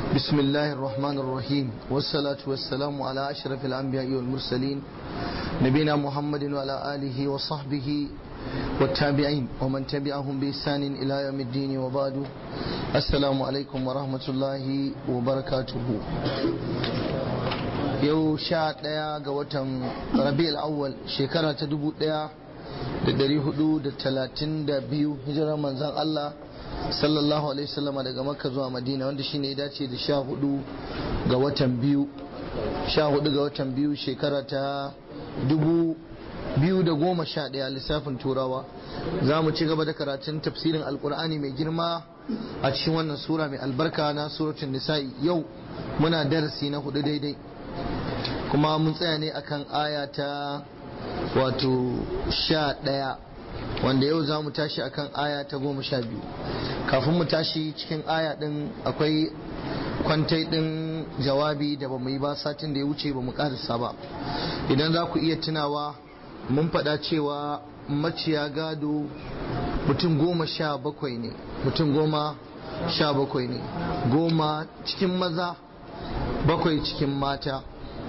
بسم الله الرحمن الرحيم والصلاة والسلام على أشرف الأنبياء والمرسلين نبينا محمد وعلى آله وصحبه والتابعين ومن تبعهم بإحسان إلى يوم الدين وبعد السلام عليكم ورحمة الله وبركاته yau sha ɗaya ga watan rabi'ul awwal shekara ta dubu ɗaya da ɗari hudu da talatin da biyu hijirar manzan Allah sallallahu alaihi wasallam daga makka zuwa madina wanda shine ya dace da sha hudu ga watan biyu sha hudu ga watan biyu shekara ta dubu biyu da goma sha ɗaya lissafin turawa za mu ci gaba da karatun tafsirin alkur'ani mai girma a cikin wannan sura mai albarka na suratun nisa'i yau muna darasi na hudu daidai kuma mun tsaya ne akan aya ta wato sha ɗaya wanda yau za mu tashi akan aya ta goma sha biyu kafin mu tashi cikin aya ɗin akwai kwantai ɗin jawabi da ba mu yi ba satin da ya wuce ba mu ƙarisa ba idan za ku iya tunawa mun faɗa cewa maciya gado mutum goma sha bakwai ne mutum goma sha bakwai ne goma cikin maza bakwai cikin mata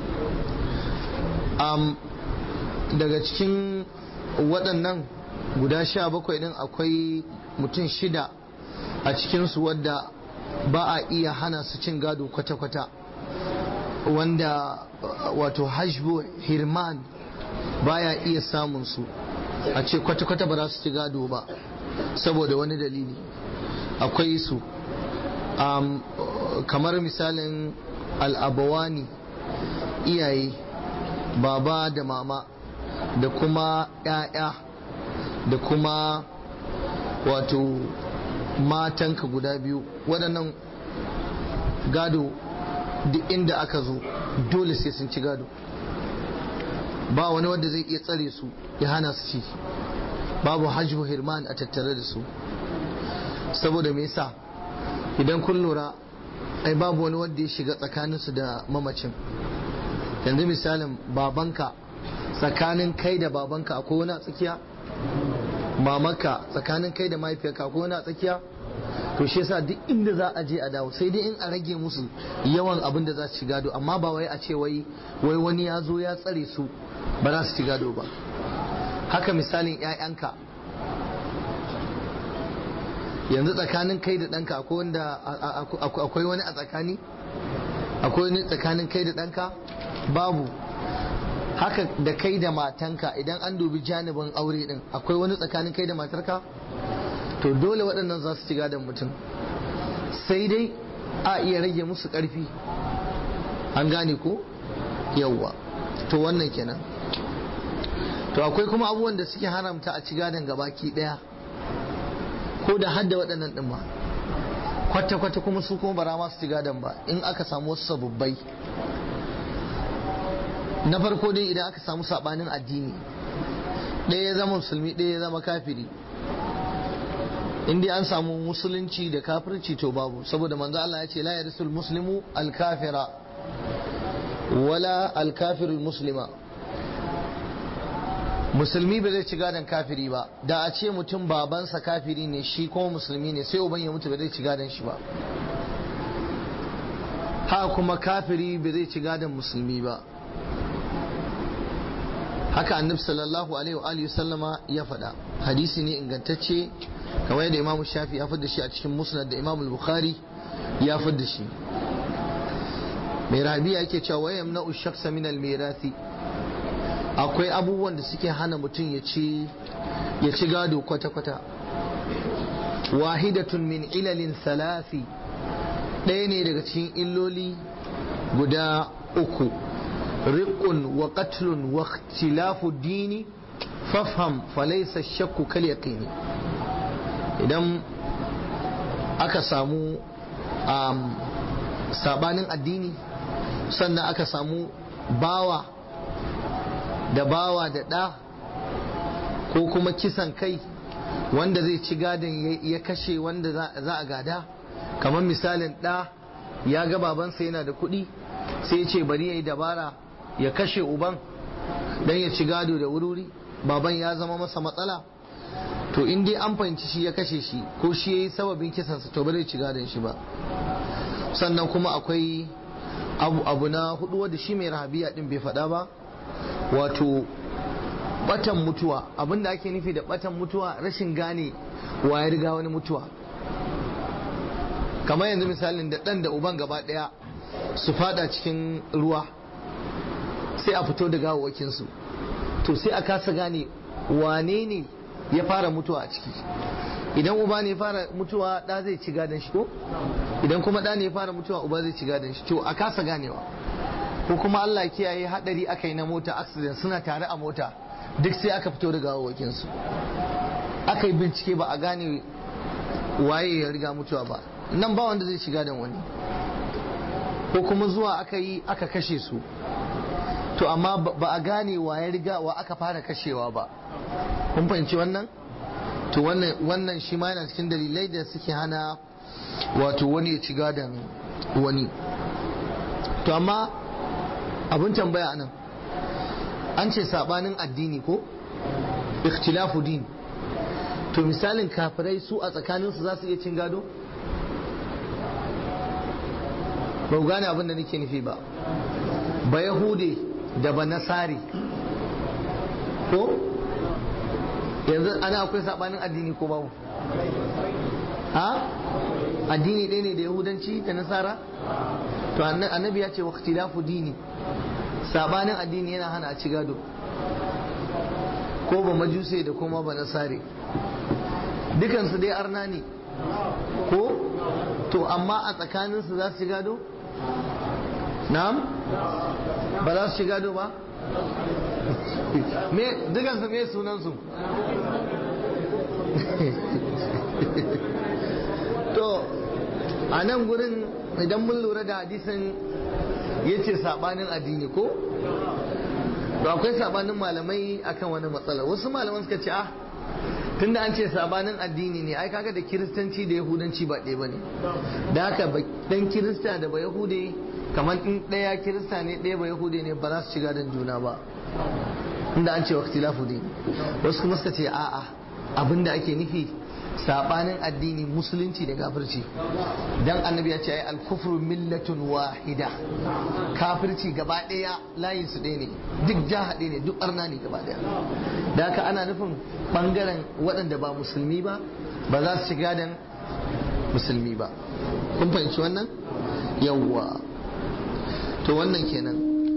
um, daga cikin waɗannan guda sha bakwai ɗin akwai mutum shida a cikinsu wadda ba a iya hana su cin gado kwata-kwata wanda wato hajbu hirman baya iya samun su a ce kwata-kwata ba za su ci gado ba saboda wani dalili akwai su um, kamar misalin al'abawani iyaye baba da mama da kuma ‘ya'ya da kuma wato matanka guda biyu waɗannan gado duk inda aka zo dole sai sun ci gado ba wani wanda zai iya tsare su ya hana su ci babu hajju hirman a tattare da su saboda me yasa idan kun lura ai babu wani wanda ya shiga tsakaninsu da mamacin yanzu misalin babanka tsakanin kai da babanka akwai wani a tsakiya mamaka tsakanin kai da mahaifiyarka akwai wani a tsakiya to shi yasa duk inda za a je a dawo sai dai in a rage musu yawan abin da za su ci gado amma ba wai a ce wai wai wani ya zo ya tsare su ba za su ci gado ba haka misalin 'ya'yanka yanzu tsakanin kai da ɗanka akwai wanda akwai wani a tsakani akwai wani tsakanin kai da ɗanka babu haka da kai da matanka idan an dubi janibin aure din akwai wani tsakanin kai da matarka to dole waɗannan za su ci gadon mutum sai dai a iya rage musu ƙarfi an gane ko yawwa to wannan kenan to akwai kuma abubuwan da suke haramta a ci gadon gabaki ɗaya ko da hadda waɗannan ɗin ma kwata-kwata kuma su kuma bara masu ci gadon ba in aka samu wasu sababbai na farko dai idan aka samu sabanin addini ɗaya ya zama musulmi ɗaya ya zama kafiri in dai an samu musulunci da kafirci to babu saboda manzo Allah ya ce la yarisul muslimu al-kafira wala al-kafiru muslima musulmi ba zai ci gadon kafiri ba da a ce mutum babansa kafiri ne shi kuma musulmi ne sai uban ya mutu ba zai ci gadon shi ba ha kuma kafiri ba zai ci gadon musulmi ba haka annabi sallallahu alaihi wa alihi sallama ya faɗa hadisi ne ingantacce kamar yadda imamu shafi ya fadda shi a cikin musnad da imamu bukhari ya fadda shi mai rabiya yake cewa wa yamna'u shakhsa min al-mirathi akwai abubuwan da suke hana mutum ya ci ya ci gado kwata kwata wahidatun min ilalin thalathi ɗaya ne daga cikin illoli guda uku رق وقتل واختلاف الدين فافهم فليس الشك كاليقين idan aka samu um, sabanin addini sannan aka samu bawa da bawa da ɗa ko kuma kisan kai wanda zai ci gadon ya kashe wanda za a gada kamar misalin ɗa ya ga babansa yana da kuɗi sai ce bari ya yi dabara ya kashe uban dan ya ci gado da wuri baban ya zama masa matsala to in dai an fahimci shi ya kashe shi ko shi ya yi sababin kisansa to ba zai ci gadon shi ba sannan kuma akwai abu, abu na hudu wadda shi mai rahabiya din bai faɗa ba wato batan mutuwa abinda ake nufi da batan mutuwa rashin gane wa ya riga wani mutuwa kamar yanzu misalin da ɗan da uban gaba ɗaya su fada cikin ruwa sai a fito da gawawakinsu to sai a kasa gane wane ne ya fara mutuwa a ciki idan uba ne ya fara mutuwa ɗa zai ci gadon shi ko idan kuma ɗa ne ya fara mutuwa uba zai ci gadon shi to a kasa ganewa ko kuma Allah kiyaye hadari aka yi na mota accident suna tare a mota duk sai aka fito da gawawakinsu aka yi bincike ba a gane waye ya riga mutuwa ba nan ba wanda zai shiga da wani ko kuma zuwa aka yi aka kashe su to amma ba a gane wa ya riga wa aka fara kashewa ba kun fahimci wannan to wannan wannan shi ma yana cikin dalilai da suke hana wato wani ya ci gadon wani to amma abin tambaya nan an ce sabanin addini ko ikhtilafu din to misalin kafirai su a tsakaninsu za su iya cin gado ba ku gane abin da nake nufi ba ba yahude da ba nasari ko yanzu ana akwai sabanin addini ko babu ha addini ɗaya ne da yahudanci da nasara to annabi ya ce wa ikhtilafu dini sabanin addini yana hana a ci gado ko ba majuse da kuma ba nasare dukansu dai arna ne ko to amma a tsakaninsu za su ci gado na'am ba za su ci gado ba me dukansu me sunansu to a nan gurin idan mun lura da hadisin ya ce sabanin addini ko to akwai sabanin malamai akan wani matsala wasu malaman suka ce ah tunda an ce sabanin addini ne ai kaga da kiristanci da yahudanci ba ɗaya bane da haka dan kirista da ba yahude kamar in ɗaya kirista ne ɗaya ba yahude ne ba za su shiga dan juna ba inda an ce wa ikhtilafu din wasu kuma suka ce a'a abinda ake nufi sabanin addini musulunci da kafirci dan annabi ya ce ai al-kufru millatun wahida kafirci gaba daya layin su ɗaya ne duk jaha ɗaya ne duk arna ne gaba daya da haka ana nufin bangaren waɗanda ba musulmi ba ba za su shiga dan musulmi ba kun fahimci wannan yawwa to wannan kenan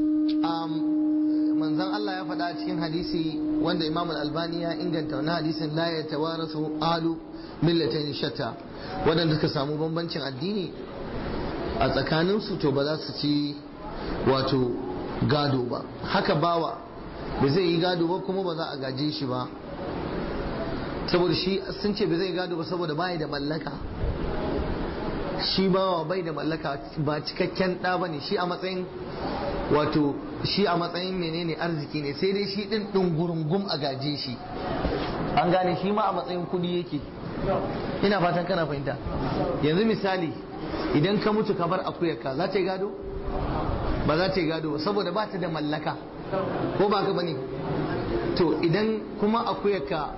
manzon Allah ya faɗa cikin hadisi wanda Imam Al-Albani ya inganta wani hadisin la ya tawarasu alu millatain shatta waɗanda suka samu bambancin addini a tsakaninsu to ba za su ci wato gado ba haka bawa ba zai yi gado ba kuma ba za a gaje shi ba saboda shi sun ce ba zai gado ba saboda bai da mallaka shi bawa bai da mallaka ba cikakken ɗa ba ne shi a matsayin wato shi a matsayin menene arziki ne sai dai shi ɗin ɗungurungum a gaje shi an gane shi ma a matsayin kuɗi yake ina fatan kana fahimta yanzu misali idan ka mutu ka bar akuyarka za ta yi gado ba za ta yi gado saboda ba ta da mallaka ko ba ka bane to idan kuma akuyarka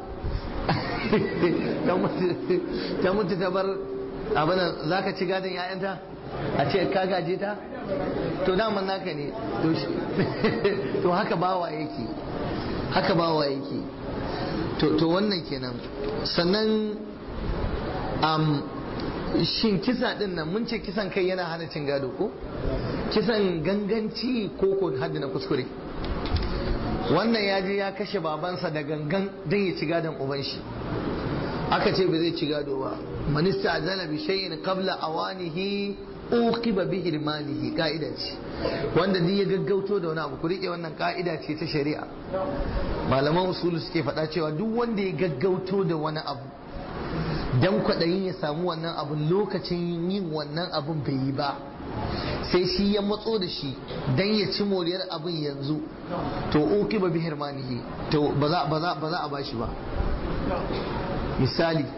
ta mutu ta bar abin za ka ci gadon 'ya'yanta a ce ka gaje ta to daman naka ne to haka bawa yake haka bawa yake to wannan kenan sannan um, shin kisa din nan mun ce kisan kai yana hana cin gado ko kisan ganganci ko ko haddi na kuskure wannan ya je ya kashe babansa da gangan don ya ci gadon uban shi aka ce ba zai ci gado ba manista azana bi shay'in qabla awanihi uqiba bi hirmanihi ka'ida ce wanda duk ya gaggauto da wani abu ku rike wannan ka'ida ce ta shari'a malaman usulu suke faɗa cewa duk wanda ya gaggauto da wani abu dan kwaɗayin ya samu wannan abun lokacin yin wannan abun bai yi ba sai shi ya matso da shi dan ya ci moriyar abin yanzu to uqiba bi hirmanihi to ba za ba za a bashi ba misali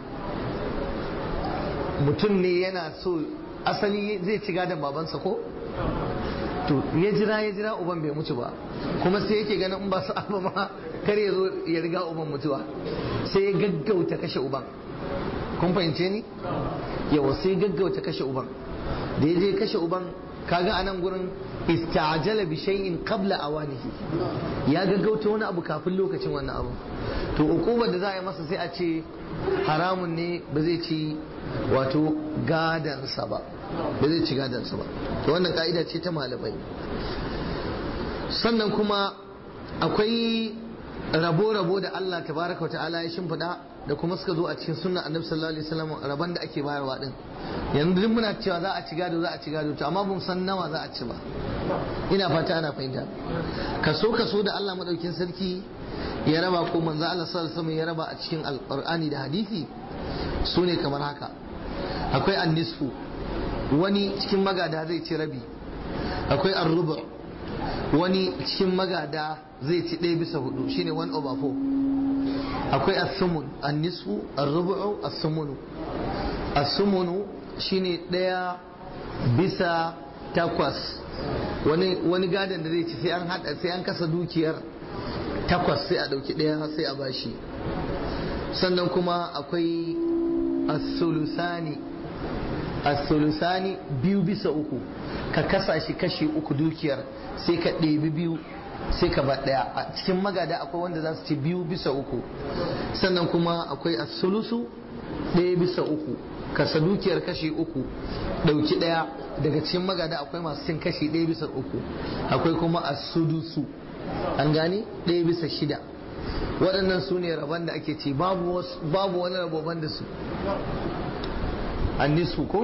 mutum ne yana so asali zai ci gadon babansa ko to ya jira ya jira uban bai mutu ba kuma sai yake ganin in ba su abu ma kar ya zo ya riga uban mutuwa sai ya gaggauta kashe uban kun fahimce ni yawa sai gaggauta kashe uban da ya je kashe uban kaga a nan gurin ista'jala bi shay'in qabla awanihi ya gaggauta wani abu kafin lokacin wannan abu to ukubar da za a yi masa sai a ce haramun ne ba zai ci wato gadansa ba ba zai ci gadansa ba to wannan ka'ida ce ta malamai sannan kuma akwai rabo-rabo da Allah tabaraka wa ta'ala ya shimfiɗa da kuma suka zo a cikin sunnan annabi sallallahu alaihi wasallam rabon da ake bayarwa din yanzu duk muna cewa za a ci gado za a ci gado to amma ban san nawa za a ci ba ina fata ana fahimta kaso kaso da Allah madaukin sarki ya raba ko manzo Allah sallallahu alaihi wasallam ya raba a cikin alqur'ani da hadisi su ne kamar haka akwai annisfu wani cikin magada zai ci rabi akwai arrubu wani cikin magada zai ci ɗaya bisa hudu shine one over four akwai asumun annisu arrubu'u asumunu asumunu shine ɗaya bisa takwas wani wani gadon da zai ci sai an hada sai an kasa dukiyar takwas sai a ɗauki ɗaya sai a bashi sannan kuma akwai asulusani asulusani biyu bisa uku ka kasa shi kashi uku dukiyar sai ka ɗebi biyu sai ka ba ɗaya a cikin magada akwai wanda za su ci biyu bisa uku sannan kuma akwai asulusu ɗaya bisa uku kasa dukiyar kashi uku ɗauki ɗaya daga cikin magada akwai masu cin kashi ɗaya bisa uku akwai kuma asudusu an gane ɗaya bisa shida waɗannan su ne rabon da ake ci babu wani rabo da su annisu ko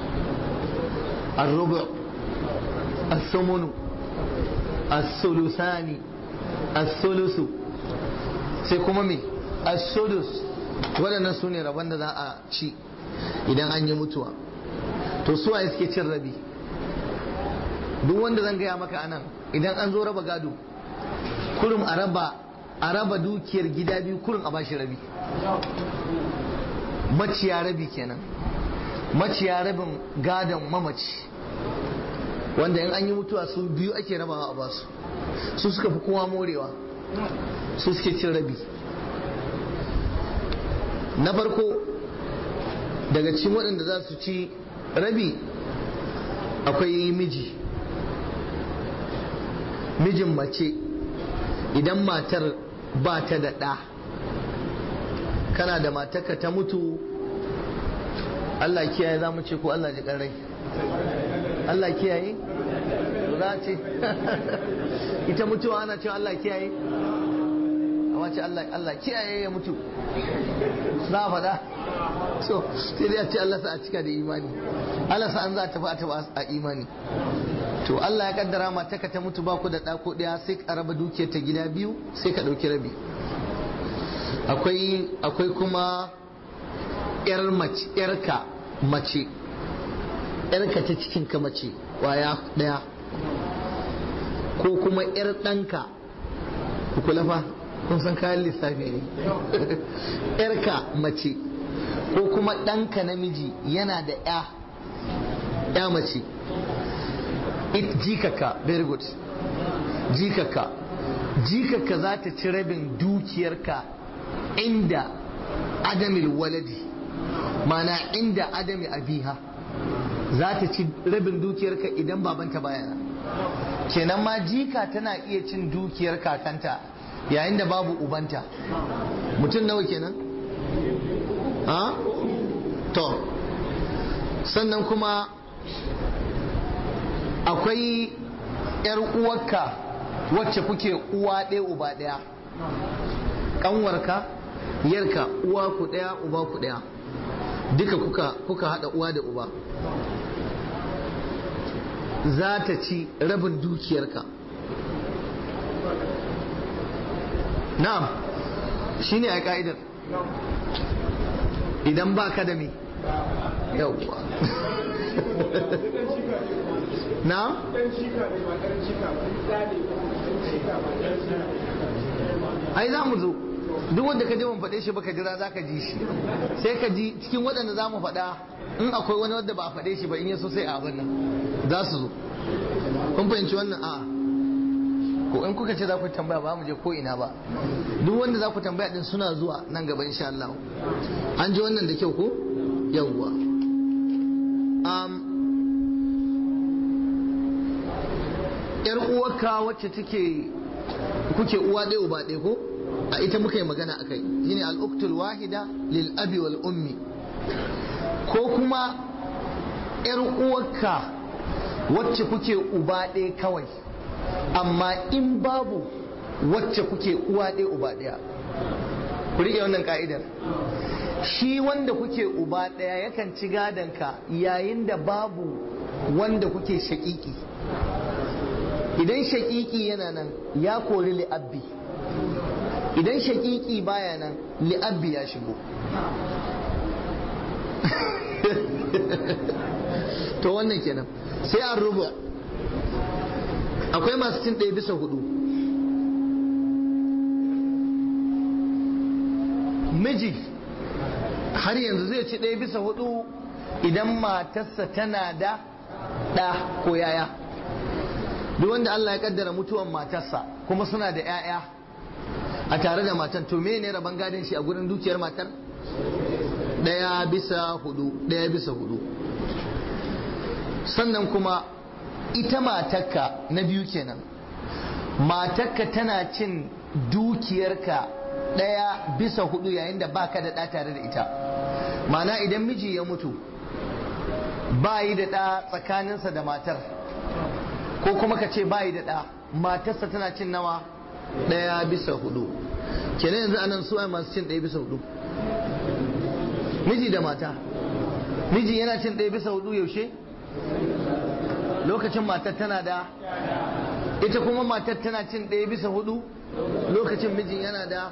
الربع الثمن الثلثان الثلث sai kuma me as-sudus waɗannan su ne rabon da za a ci idan an yi mutuwa to su waye suke cin rabi duk wanda zan gaya maka anan idan an zo raba gado kurum a raba a raba dukiyar gida biyu kurum a bashi rabi maciya rabi kenan maciya rabin gadon mamaci wanda in an yi mutuwa su biyu ake rabawa a basu su suka fi kowa morewa su suke cin rabi na farko daga cikin waɗanda za su ci rabi akwai miji mijin mace idan matar ba ta da ɗa kana da matarka ta mutu Allah kiyaye za mu ce ko Allah ji rai Allah kiyaye za ce ita mutuwa ana cewa Allah kiyaye amma ce Allah kiyaye ya mutu za a faɗa so sai dai a ce Allah sa a cika da imani Allah sa an za a tafi a tafi a imani to Allah ya kaddara mata ka ta mutu ba ku da ɗako ɗaya sai ka raba dukiyar ta gida biyu sai ka ɗauki rabi akwai akwai kuma yar mace yarka mace yarka ta cikin ka mace waya ɗaya ko kuma yar ɗanka ku kula fa kun san kayan lissafi ne yarka mace ko kuma ɗanka namiji yana da ya ya mace jikaka very good jikaka jikaka za ta ci rabin dukiyarka inda adamil waladi mana inda adami abiha za ta ci rabin dukiyarka idan babanta bayana kenan ma jika tana iya cin dukiyar kakanta yayin da babu ubanta mutum nawa kenan ha to sannan kuma akwai yar uwarka wacce kuke uwa ɗaya uba ɗaya ƙanwarka yarka uwa ku ɗaya uba ku ɗaya duka kuka kuka haɗa uwa da uba za ta ci rabin dukiyarka na'am shine a ka'idar idan ba ka da me yauwa na'am ai za mu zo duk wanda ka je mun faɗe shi baka jira za ka ji shi sai ka ji cikin waɗanda za mu faɗa in akwai wani wanda ba a faɗe shi ba in yaso sai a abin nan za su zo kun fahimci wannan a ko in kuka ce za ku tambaya ba mu je ko ina ba duk wanda za ku tambaya din suna zuwa nan gaba insha Allah an ji wannan da kyau ko yawwa um, yar uwarka wacce take kuke uwa ɗaya uba ɗaya ko a ita muka yi magana a kai shine al'uktul wahida lil abi wal ummi ko kuma yar uwarka wacce kuke uba ɗaya kawai amma in babu wacce kuke uwa ɗaya uba ɗaya ku riƙe wannan ka'idar shi wanda kuke uba ɗaya yakan ci gadonka yayin da babu wanda kuke shaƙiƙi idan shaƙiƙi yana nan ya kori li'abbi idan shaƙiƙi baya nan li'abbi ya shigo to wannan kenan sai an rubu akwai masu cin ɗaya bisa hudu miji har yanzu zai ci ɗaya bisa hudu idan matarsa tana da ɗa ko yaya duk wanda Allah ya kaddara mutuwan matarsa kuma suna da 'ya'ya a tare da matan to me ne rabon gadon shi a gurin dukiyar matar ɗaya bisa hudu ɗaya bisa hudu sannan kuma ita matarka na biyu kenan matarka tana cin dukiyarka ɗaya bisa hudu yayin da baka da ɗa tare da ita mana idan miji ya mutu ba yi da ɗa tsakaninsa da matar ko kuma ka ce ba yi da ɗa matarsa tana cin nawa ɗaya bisa hudu kenan yanzu anan suwa masu cin ɗaya bisa hudu miji da mata miji yana cin ɗaya bisa hudu yaushe lokacin matar tana da ita kuma matar tana cin ɗaya bisa hudu lokacin mijin yana da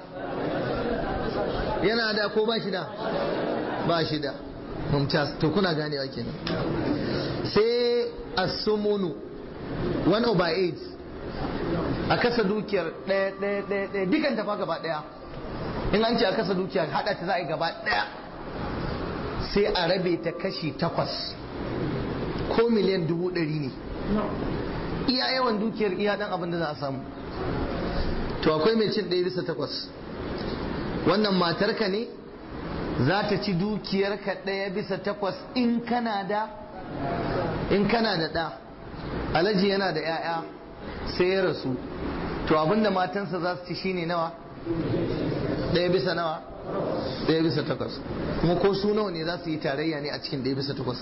yana da ko ba shi da ba shi da mumtaz to kuna ganewa kenan sai asumunu 1 over 8 a kasa dukiyar ɗaya ɗaya ɗaya ɗaya dukan tafa gaba ɗaya in an ce a kasa dukiyar haɗa ta za a yi gaba ɗaya sai a rabe ta kashi takwas ko miliyan dubu ɗari ne iya yawan dukiyar iya ɗan abin da za a samu to akwai mai cin ɗaya bisa takwas wannan matarka ne za ta ci dukiyarka ɗaya bisa takwas in kana da in kana da ɗa alaji yana da 'ya'ya sai ya rasu to abinda matansa za su ci shine nawa ɗaya bisa nawa ɗaya bisa takwas kuma ko su nawa ne za su yi tarayya ne a cikin ɗaya bisa takwas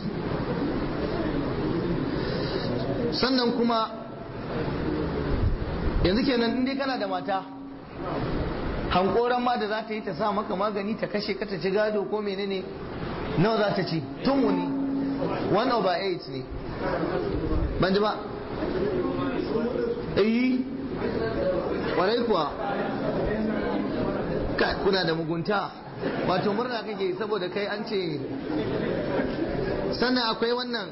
sannan kuma yanzu kenan in dai kana da mata hankoran ma da za ta yi ta sa maka magani ta kashe ka ta ci gado ko menene nawa za ta ci tun wuni 1 over 8 ne ban ji ba yi kwarai kuwa kuna da mugunta wato murna kake saboda kai an ce sannan akwai wannan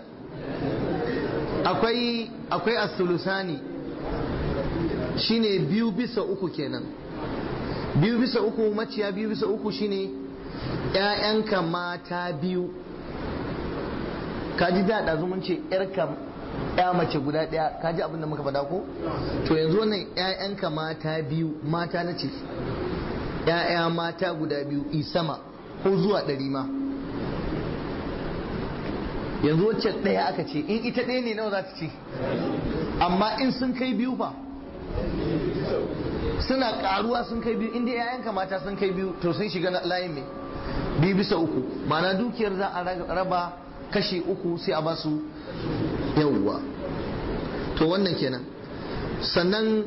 akwai akwai as-sulusani shine biyu bisa uku kenan biyu bisa uku maciya biyu bisa uku shine ƴaƴanka mata biyu kaji da ɗazu mun ce ƴarka ya mace guda ɗaya kaji abin da muka faɗa ko to yanzu wannan ƴaƴanka mata biyu mata na ce ƴaƴa mata guda biyu isama ko zuwa ɗari ma yanzu wacce ɗaya aka ce in ita ɗaya ne nawa za ta ce amma in sun kai biyu fa suna karuwa sun kai biyu inda yayanka mata sun kai biyu to sun shiga layin mai biyu bisa uku mana dukiyar za a raba kashi uku sai a basu yawwa to wannan kenan sannan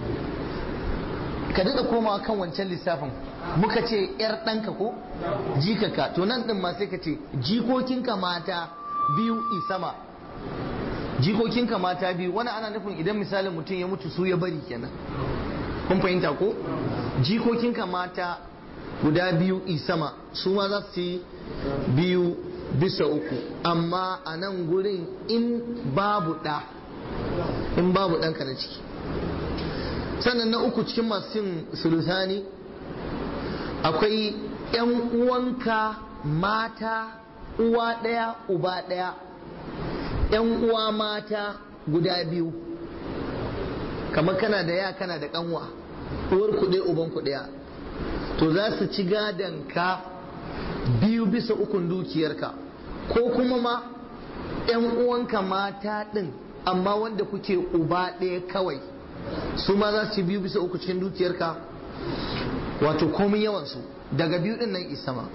ka daɗa komawa kan wancan lissafin muka ce yar ɗanka ko jikaka to nan ɗin ma sai ka ce jikokinka mata biyu isama jikokinka mata biyu wani ana nufin idan misalin mutum ya mutu su ya bari kenan kun fahimta ko jikokinka mata guda biyu isama su ma za su yi biyu bisa uku amma a nan gurin in babu ɗa in babu ɗanka na ciki sannan na uku cikin masu cin sulusani akwai 'yan uwanka mata uwa ɗaya uba ɗaya 'yan uwa mata guda biyu kamar kana da ya kana da kanwa uwar kuɗe uban kuɗiya to za su ci gadon ka biyu bisa ukun dukiyarka ko kuma ma 'yan uwanka mata ɗin amma wanda kuke uba ɗaya kawai su ma za su ci biyu bisa uku cikin dukiyarka wato komai yawansu daga biyu ɗin nan isama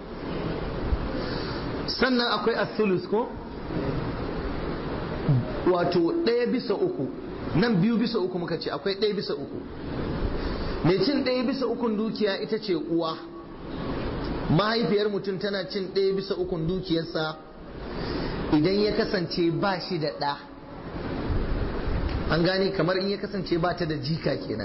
sannan akwai athulus ko wato ɗaya bisa uku nan biyu bisa uku muka ce akwai ɗaya bisa uku mai cin ɗaya bisa ukun dukiya ita ce uwa mahaifiyar mutum tana cin ɗaya bisa ukun dukiyarsa idan ya kasance ba shi da ɗa an gane kamar in ya kasance ba ta da jika kenan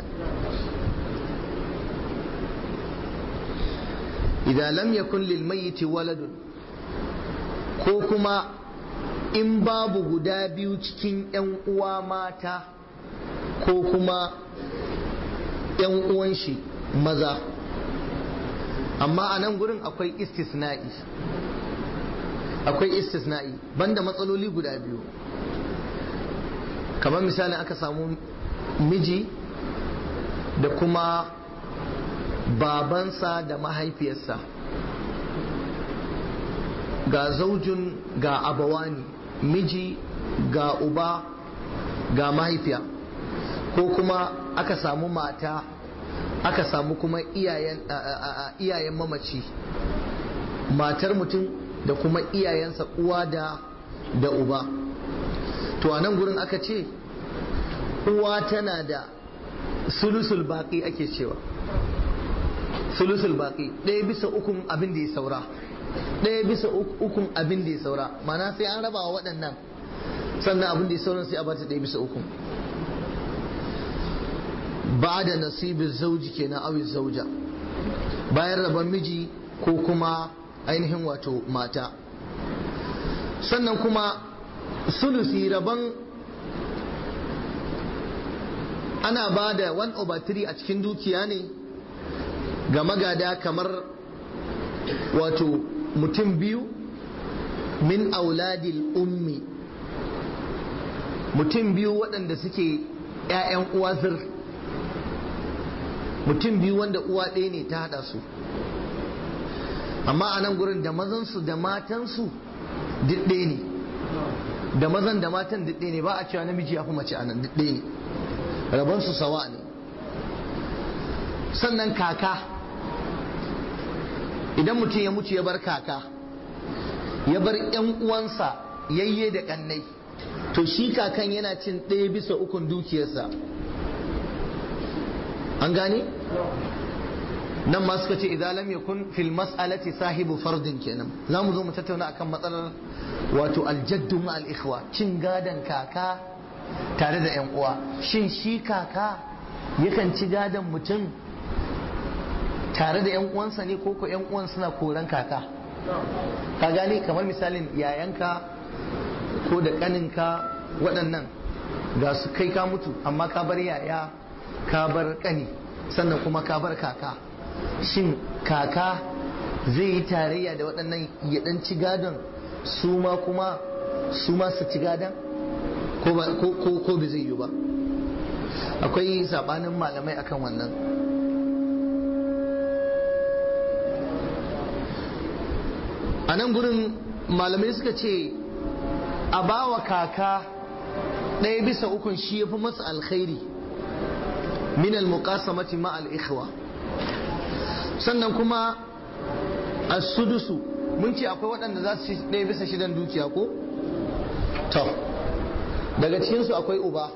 idan lam yakun lil mayyiti waladun ko kuma in babu guda biyu cikin 'yan uwa mata ko kuma 'yan uwan shi maza amma a nan gurin akwai istisna'i akwai istisna'i banda matsaloli guda biyu kamar misali aka samu miji da kuma babansa da mahaifiyarsa ga zaujin ga abawani miji ga uba ga mahaifiya ko kuma aka samu mata aka samu kuma iyayen mamaci matar mutum da kuma iyayensa uwa da da uba to a nan gurin aka ce uwa tana da sulusul baki ake cewa sulusul baki ɗaya bisa ukun abin da ya saura ɗaya bisa ukun abin da ya saura mana sai an raba wa waɗannan sannan abin da ya sauran sai a bata ɗaya bisa ukun ba da nasibin zauji kenan awi zauja bayan rabon miji ko kuma ainihin wato mata sannan kuma sulusi rabon ana ba da 1 over 3 a cikin dukiya ne ga magada kamar wato mutum biyu min auladil ummi mutum biyu waɗanda suke 'ya'yan uwa zir mutum biyu wanda uwa ɗaya ne ta haɗa su amma a nan gurin da mazansu da matansu duk ɗaya ne da mazan da matan duk ɗaya ne ba a cewa namiji ya fi mace a nan duk ɗaya ne rabonsu sawa ne sannan kaka idan mutum ya mutu ya bar kaka ya bar yan uwansa yayye da kannai to shi kakan yana cin ɗaya bisa ukun dukiyarsa an gane nan ma suka ce idan lam yakun fil mas'alati sahibu fardin kenan za mu zo mu tattauna akan matsalar wato aljaddu ma al ikhwa cin gadan kaka tare da yan uwa shin shi kaka yakan ci gadan mutum tare da yan uwansa ne ko ko yan uwan suna koran kaka ka gane kamar misalin yayanka ko da kaninka waɗannan ga su kai ka mutu amma ka bar yaya ka bar kani sannan kuma ka bar kaka shin kaka zai yi tarayya da waɗannan ya ɗan ci gadon su ma kuma su ma su ci gadon ko ba zai yi ba akwai sabanin malamai akan wannan a nan gurin malamai suka ce a bawa kaka ɗaya bisa ukun shi ya fi masa alkhairi min al-muqasamati ma al-ikhwa sannan kuma as-sudusu mun ce akwai waɗanda za su ci ɗaya bisa shidan dukiya ko to daga cikinsu akwai uba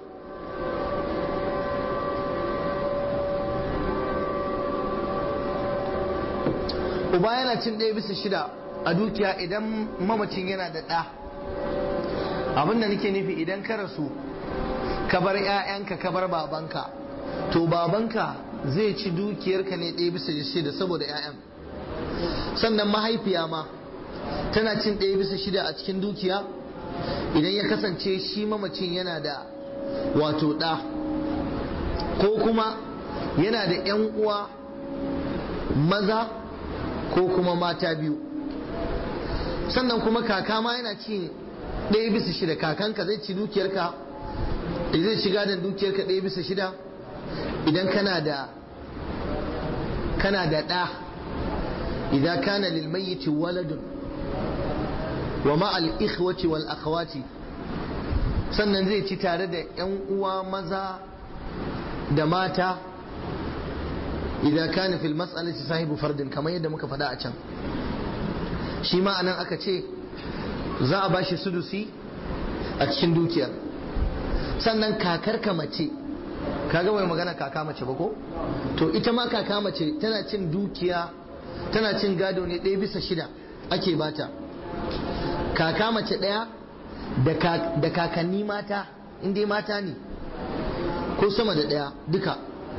uba yana cin ɗaya bisa shida a dukiya idan mamacin yana da ɗa abinda nake nufi idan ka rasu ka bar 'ya'yanka ka bar babanka to babanka zai ci dukiyarka ne ɗaya bisa shida saboda 'ya'yan sannan mahaifiya ma tana cin ɗaya bisa shida a cikin dukiya idan ya kasance shi mamacin yana da wato ɗa ko kuma yana da 'yan uwa maza ko kuma mata biyu sannan kuma kaka ma yana ci ɗaya bisa shida kakanka zai ci dukiyarka zai ci gadon dukiyarka ɗaya bisa shida idan kana da kana da ɗa idan kana lil mayyiti waladun wa ma al ikhwati wal akhawati sannan zai ci tare da 'yan uwa maza da mata idan kana fil mas'alati sahibu fardin kamar yadda muka faɗa a can shi ma anan aka ce za a bashi sudusi a cikin dukiyar sannan kakar ka mace kaga bai magana kaka mace ba ko to ita ma kaka mace tana cin dukiya tana cin gado ne ɗaya bisa shida ake bata kaka mace ɗaya da kakanni mata inda mata ne ko sama da ɗaya duka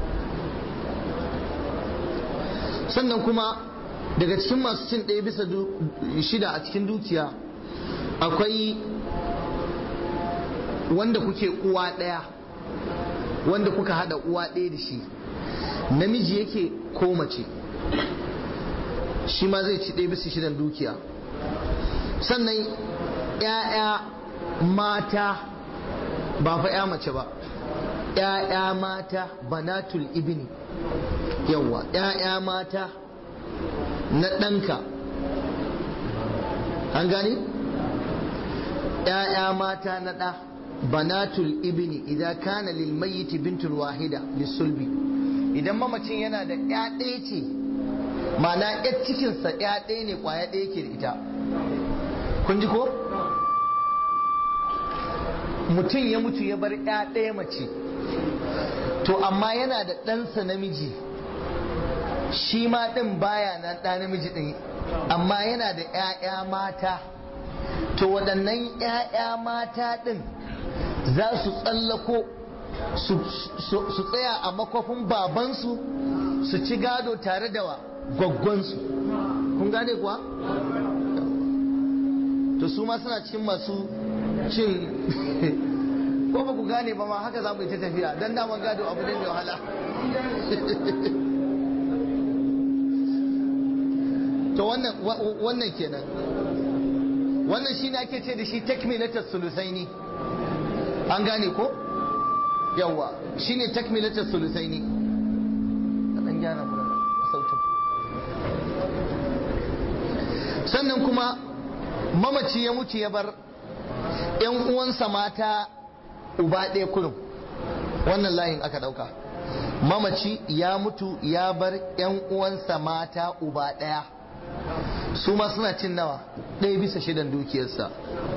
sannan kuma daga cikin masu cin ɗaya bisa shida a cikin dukiya akwai wanda kuke uwa ɗaya wanda kuka hada uwa ɗaya da shi namiji yake ko mace shi ma zai ci ɗaya bisa shidan dukiya sannan ‘ya'ya mata ba fa ‘ya mace ba ‘ya'ya mata banatul ibni yawa ‘ya'ya mata na ɗanka an gani ‘ya'ya mata na ɗa banatul ibni idan kana lil mayyiti bintul wahida lisulbi idan mamacin yana da ‘ya ɗaya ce ma'ana ‘yar cikinsa ‘ya ɗaya ne ƙwaya ɗaya ke da ita kun ji ko mutum ya mutu ya bar ‘ya ɗaya mace to amma yana da ɗansa namiji shi ma ɗin baya nan ɗa namiji ɗin amma yana da ‘ya'ya mata to waɗannan ‘ya'ya mata ɗin za su tsallako su tsaya a makwafin babansu su ci gado tare da gwaggwansu kun gane kuwa? to su ma suna cikin masu cin ko ba ku gane ba ma haka za mu yi ta tafiya don daman gado abu ne mai wahala to wannan kenan wannan shi ne ake ce da shi takmilatar sulusaini an gane ko yawa shi ne takmilatar sulusaini ɗan gyara mu sautin sannan kuma mamaci ya mutu ya bar ‘yan uwansa mata uba ɗaya kurum wannan layin aka ɗauka mamaci ya mutu ya bar ‘yan uwansa mata uba ɗaya su ma suna cin nawa ɗaya bisa shidan dukiyarsa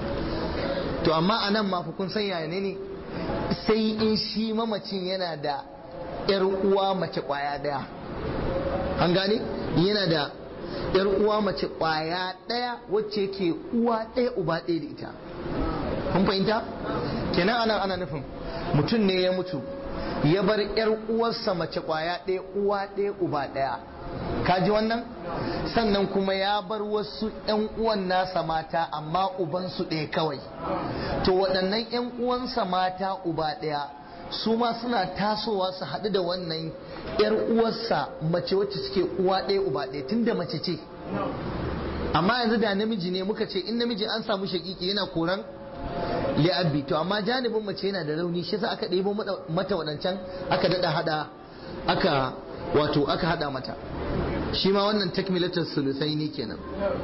to amma a nan mafi kun san yaya ne sai in shi mamacin yana da ‘yar uwa mace ƙwaya ɗaya an gane yana da ‘yar uwa mace ƙwaya ɗaya wacce ke uwa ɗaya uba ɗaya da ita kun fahimta kenan anan ana nufin mutum ne ya mutu ya bar ‘yar uwarsa mace ƙwaya ɗaya uwa ɗaya uba ɗaya kaji wannan sannan kuma ya bar wasu 'yan uwan nasa mata amma ubansu ɗaya kawai to waɗannan 'yan uwansa mata uba ɗaya su ma suna tasowa su haɗu da wannan 'yar uwarsa mace wacce suke uwa ɗaya uba ɗaya tunda mace ce amma yanzu da namiji ne muka ce in namiji an samu shakiki yana koran li'abbi to amma janibin mace yana da rauni shi sa aka ɗebo mata waɗancan aka daɗa haɗa aka wato aka haɗa mata shi ma wannan takmilatar sulusai ne kenan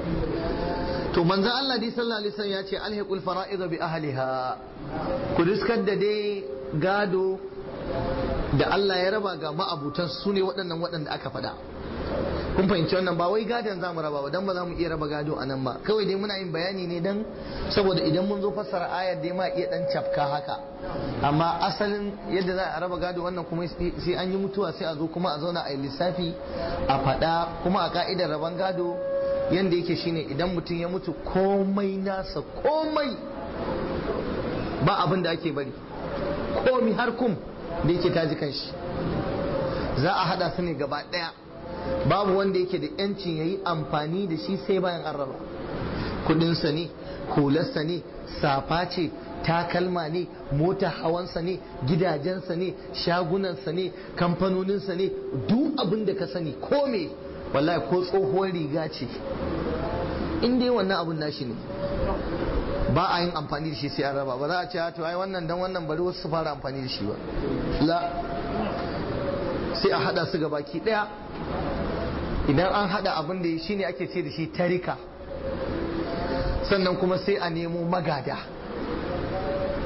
to manzan Allah dai sallallahu alaihi wasallam ya ce alhiqul fara'id bi ahliha ku riskar da dai gado da Allah ya raba ga ma'abutan su ne waɗannan waɗanda aka faɗa kun fahimci wannan ba wai gadon za mu raba ba dan ba za mu iya raba gado a nan ba kawai dai muna yin bayani ne dan saboda idan mun zo fassara ayar dai ma iya dan cafka haka amma asalin yadda za a raba gado wannan kuma sai an yi mutuwa sai a zo kuma a zauna a yi lissafi a faɗa kuma a ka'idar raban gado yanda yake shine idan mutum ya mutu komai nasa komai ba abin da ake bari komi har kum da yake taji kanshi za a hada su ne gaba daya babu wanda yake da yancin ya yi amfani da shi sai bayan an raba kudinsa ne hularsa ne safa ce takalma ne mota hawansa ne gidajensa ne shagunansa ne kamfanoninsa ne duk abin da ka sani ko me wallahi ko tsohuwar riga ce in dai wannan abun nashi ne ba a yin amfani da shi sai an raba ba za a ce to ai wannan dan wannan bari wasu su fara amfani da shi ba la sai a hada su ga baki daya idan an hada abin da shi ne ake ce da shi tarika sannan kuma sai a nemo magada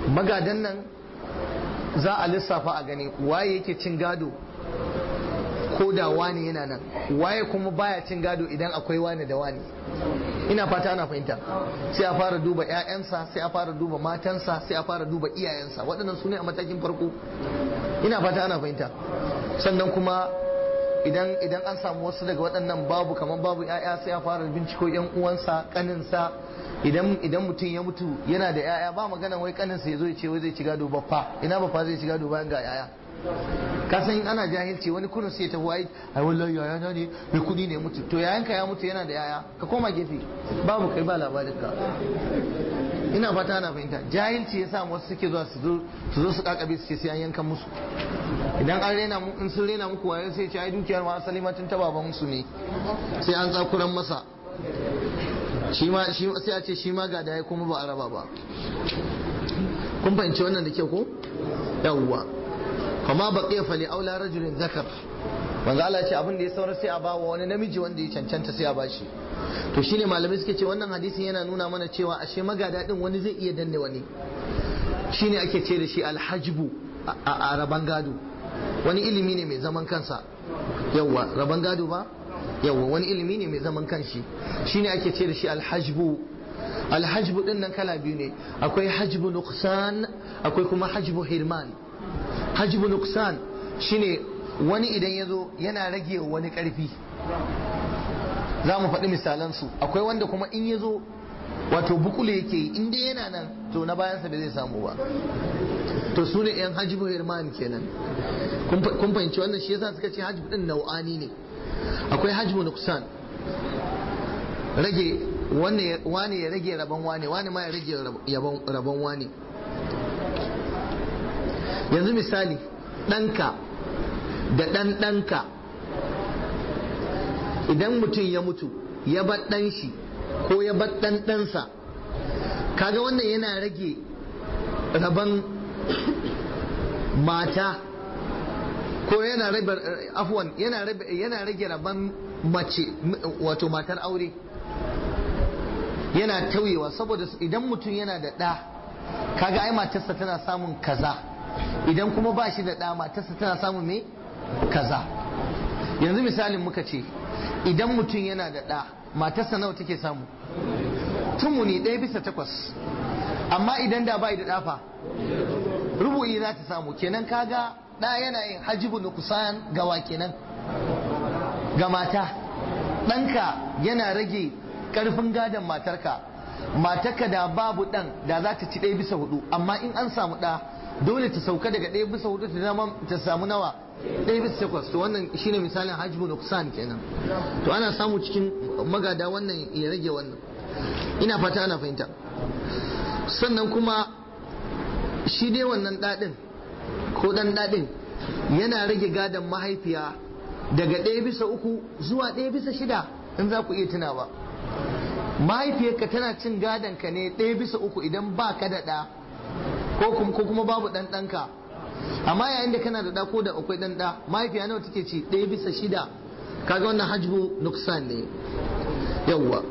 magadan nan za a lissafa a gani waye yake cin gado ko da wani yana nan waye kuma baya cin gado idan akwai wani da wani ina fata ana fahimta sai a fara duba 'ya'yansa sai a fara duba matansa sai a fara duba iyayensa waɗannan su ne a matakin farko ina fata ana fahimta sannan kuma idan idan an samu wasu daga waɗannan babu kamar babu 'ya'ya sai a fara binciko 'yan uwansa kaninsa idan idan mutum ya mutu yana da 'ya'ya ba magana wai kaninsa ya zo ya ce wai zai ci gado baffa ina baffa zai ci gado bayan ga 'ya'ya ka san in ana jahilci wani kurin sai ta wai ai wallahi yaya na ne mai kudi ne mutu to yayanka ya mutu yana da yaya ka koma gefe babu kai ba labarin ka ina fata ana fahimta jahilci ya sa wasu suke zuwa su zo su zo su kakabe su ce sai an yanka musu idan an rena mu in sun rena muku waye sai ce ai dukiyar ma asali ma tun ta baban musu ne sai an tsakuran masa shi ma shi sai a ce shi ma ga da kuma ba a raba ba kun fahimci wannan da kyau ko yawwa fama baqiya fali aula rajulin zakar manzo Allah ce abin da ya saura sai a bawa wani namiji wanda ya cancanta sai a bashi to shine malamai suke ce wannan hadisin yana nuna mana cewa ashe magada din wani zai iya danne wani shine ake ce da shi alhajbu a raban gado wani ilimi ne mai zaman kansa yawwa raban gado ba yawwa wani ilimi ne mai zaman kanshi shine ake ce da shi alhajbu alhajbu din nan kala biyu ne akwai hajbu nuqsan akwai kuma hajbu hirman hajbu nuksan shine wani idan ya zo yana rage wani karfi za mu faɗi misalansu akwai wanda kuma in ya zo wato bukule yake yi in dai yana nan to na bayansa bai zai samu ba to su ne yan hajjibu hirman kenan kun fahimci wannan shi yasa suka ce hajjibu din nau'ani ne akwai hajjibu nuksan rage wane ya rage rabon wane wane ma ya rage rabon wane yanzu misali ɗanka da ɗan ɗanka idan mutum ya mutu ya bar ɗan shi ko ya bar ɗan ɗansa kaga wannan yana rage rabon mata ko yana rage afwan yana rage rabon mace wato matar aure yana tauyewa saboda idan mutum yana da ɗa kaga ai matarsa tana samun kaza idan kuma ba shi da ɗa matarsa tana samun me kaza yanzu misalin muka ce idan mutum yana da ɗa matarsa nawa take samu tumuni ɗaya bisa takwas amma idan da bai da ɗafa rubu'i za ta samu kenan kaga ɗa yana yin hajibu nukusan gawa kenan ga mata ɗanka yana rage ƙarfin gadon matarka matarka da babu ɗan da za ta ci ɗaya bisa hudu amma in an samu ɗa dole ta sauka daga ɗaya bisa hudu ta zama ta samu nawa ɗaya bisa takwas to wannan shine misalin hajjibu nuksan kenan to ana samu cikin magada wannan ya rage wannan ina fata ana fahimta sannan kuma shi dai wannan ɗaɗin ko ɗan ɗaɗin yana rage gadon mahaifiya daga ɗaya bisa uku zuwa ɗaya bisa shida in za ku iya tunawa mahaifiyarka tana cin gadon ka ne ɗaya bisa uku idan ba ka da ɗa ko kuma babu ɗan ɗanka amma yayin da kana da ɗa ko da akwai ɗan ɗa mahaifiya nawa take ci ɗaya bisa shida kaga wannan hajbu nuksan ne yawwa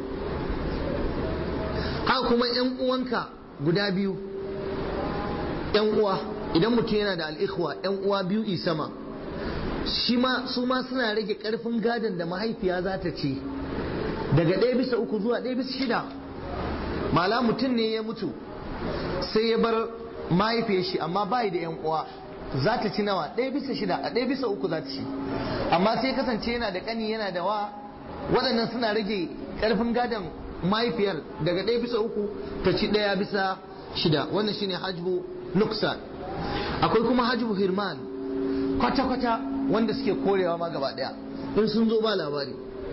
haka kuma yan uwanka guda biyu yan uwa idan mutum yana da al'ikhwa yan uwa biyu isama shi ma su ma suna rage karfin gadon da mahaifiya za ta ci daga ɗaya bisa uku zuwa ɗaya bisa shida mala mutum ne ya mutu sai ya bar mahaifiyar shi amma bai da yan uwa za ta ci nawa ɗaya bisa shida a ɗaya bisa uku za ta ci amma sai kasance yana da ƙani yana da wa waɗannan suna rage ƙarfin gadon mahaifiyar daga ɗaya bisa uku ta ci ɗaya bisa shida wannan shine hajbu nuksan akwai kuma hajbu hirman kwata-kwata wanda suke korewa ma gaba ɗaya in sun zo ba labari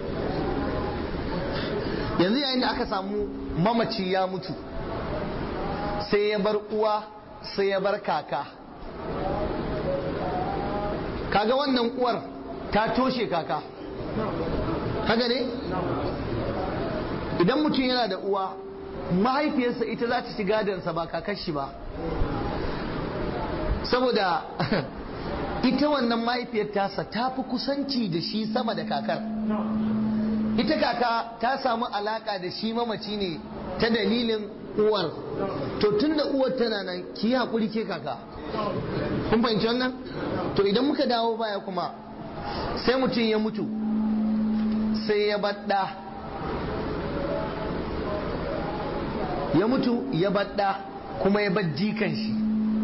yanzu yayin da aka samu mamaci ya mutu sai ya bar uwa sai ya bar kaka kaga wannan uwar ta toshe kaka kaga ne idan mutum yana da uwa mahaifiyarsa ita za ta ci gadonsa ba kakar shi ba saboda ita wannan mahaifiyar tasa ta fi kusanci da shi sama da kakar ita kaka ta samu alaka da shi mamaci ne ta dalilin uwar to tunda uwar tana nan ki yi haƙuri ke kaka kun fahimci wannan to idan muka dawo baya kuma sai mutum ya mutu sai ya baɗa ya mutu ya baɗa kuma ya bar jikan shi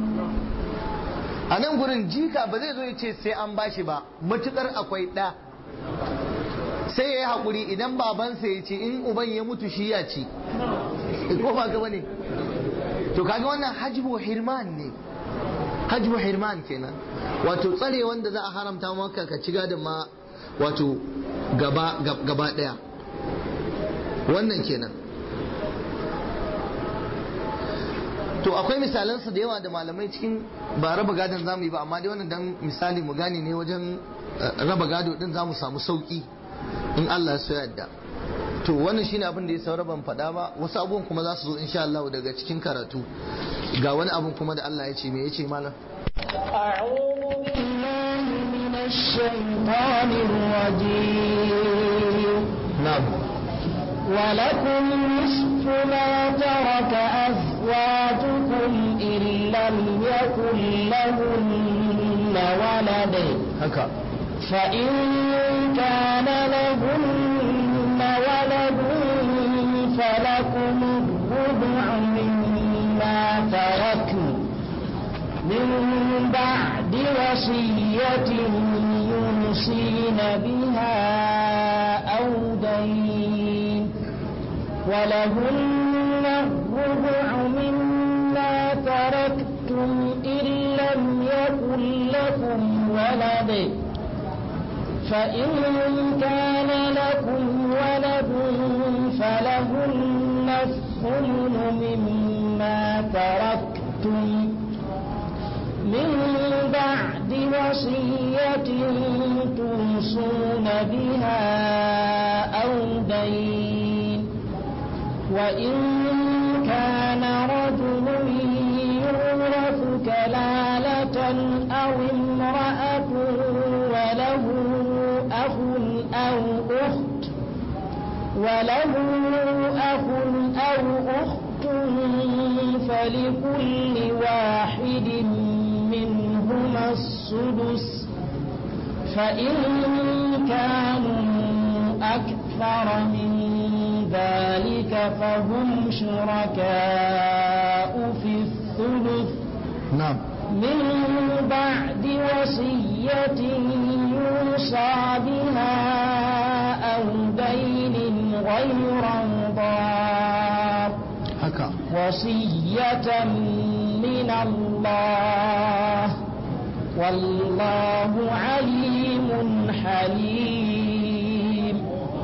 a nan gurin jika ba zai zo ya ce sai an bashi ba matukar akwai ɗa sai ya yi haƙuri idan babansa ya ce in uban ya mutu shi ya ci ko ba gaba ne to kaga wannan hajbu hirman ne hajbu hirman kenan wato tsare wanda za a haramta maka ka ci gadon ma wato gaba gaba daya wannan kenan to akwai misalansu da yawa da malamai cikin ba raba gadon zamu yi ba amma dai wannan dan misali mu gane ne wajen raba gado din zamu samu sauki in Allah ya yadda to wannan shine abin da ya saura ban faɗa ba wasu abubuwan kuma za su zo insha Allah daga cikin karatu ga wani abun kuma da Allah ya ce me ya ce malam أعوذ بالله من الشيطان الرجيم na'am ولكم نصف ما ترك أزواجكم إن لم يكن لهن ولد haka فإن كان لهن ولد فلكم الربع مما تركن من بعد وصية يوصين بها أو دين ولهن الربع مما تركتم إن لم يكن لكم ولد فإن كان لكم ولد فلهن الثمن مما تركتم من بعد وصية توصون بها أو دين وإن كان رجل يورث كلالة أو امرأة وله أخ أو أخت وله أخ أو أخت فلكل واحد منهما السدس فإن كانوا أكثر من ذلك فهم شركاء في الثلث na'am من بعد وصية يوصى بها أو دين غير مضار haka وصية من الله والله عليم حليم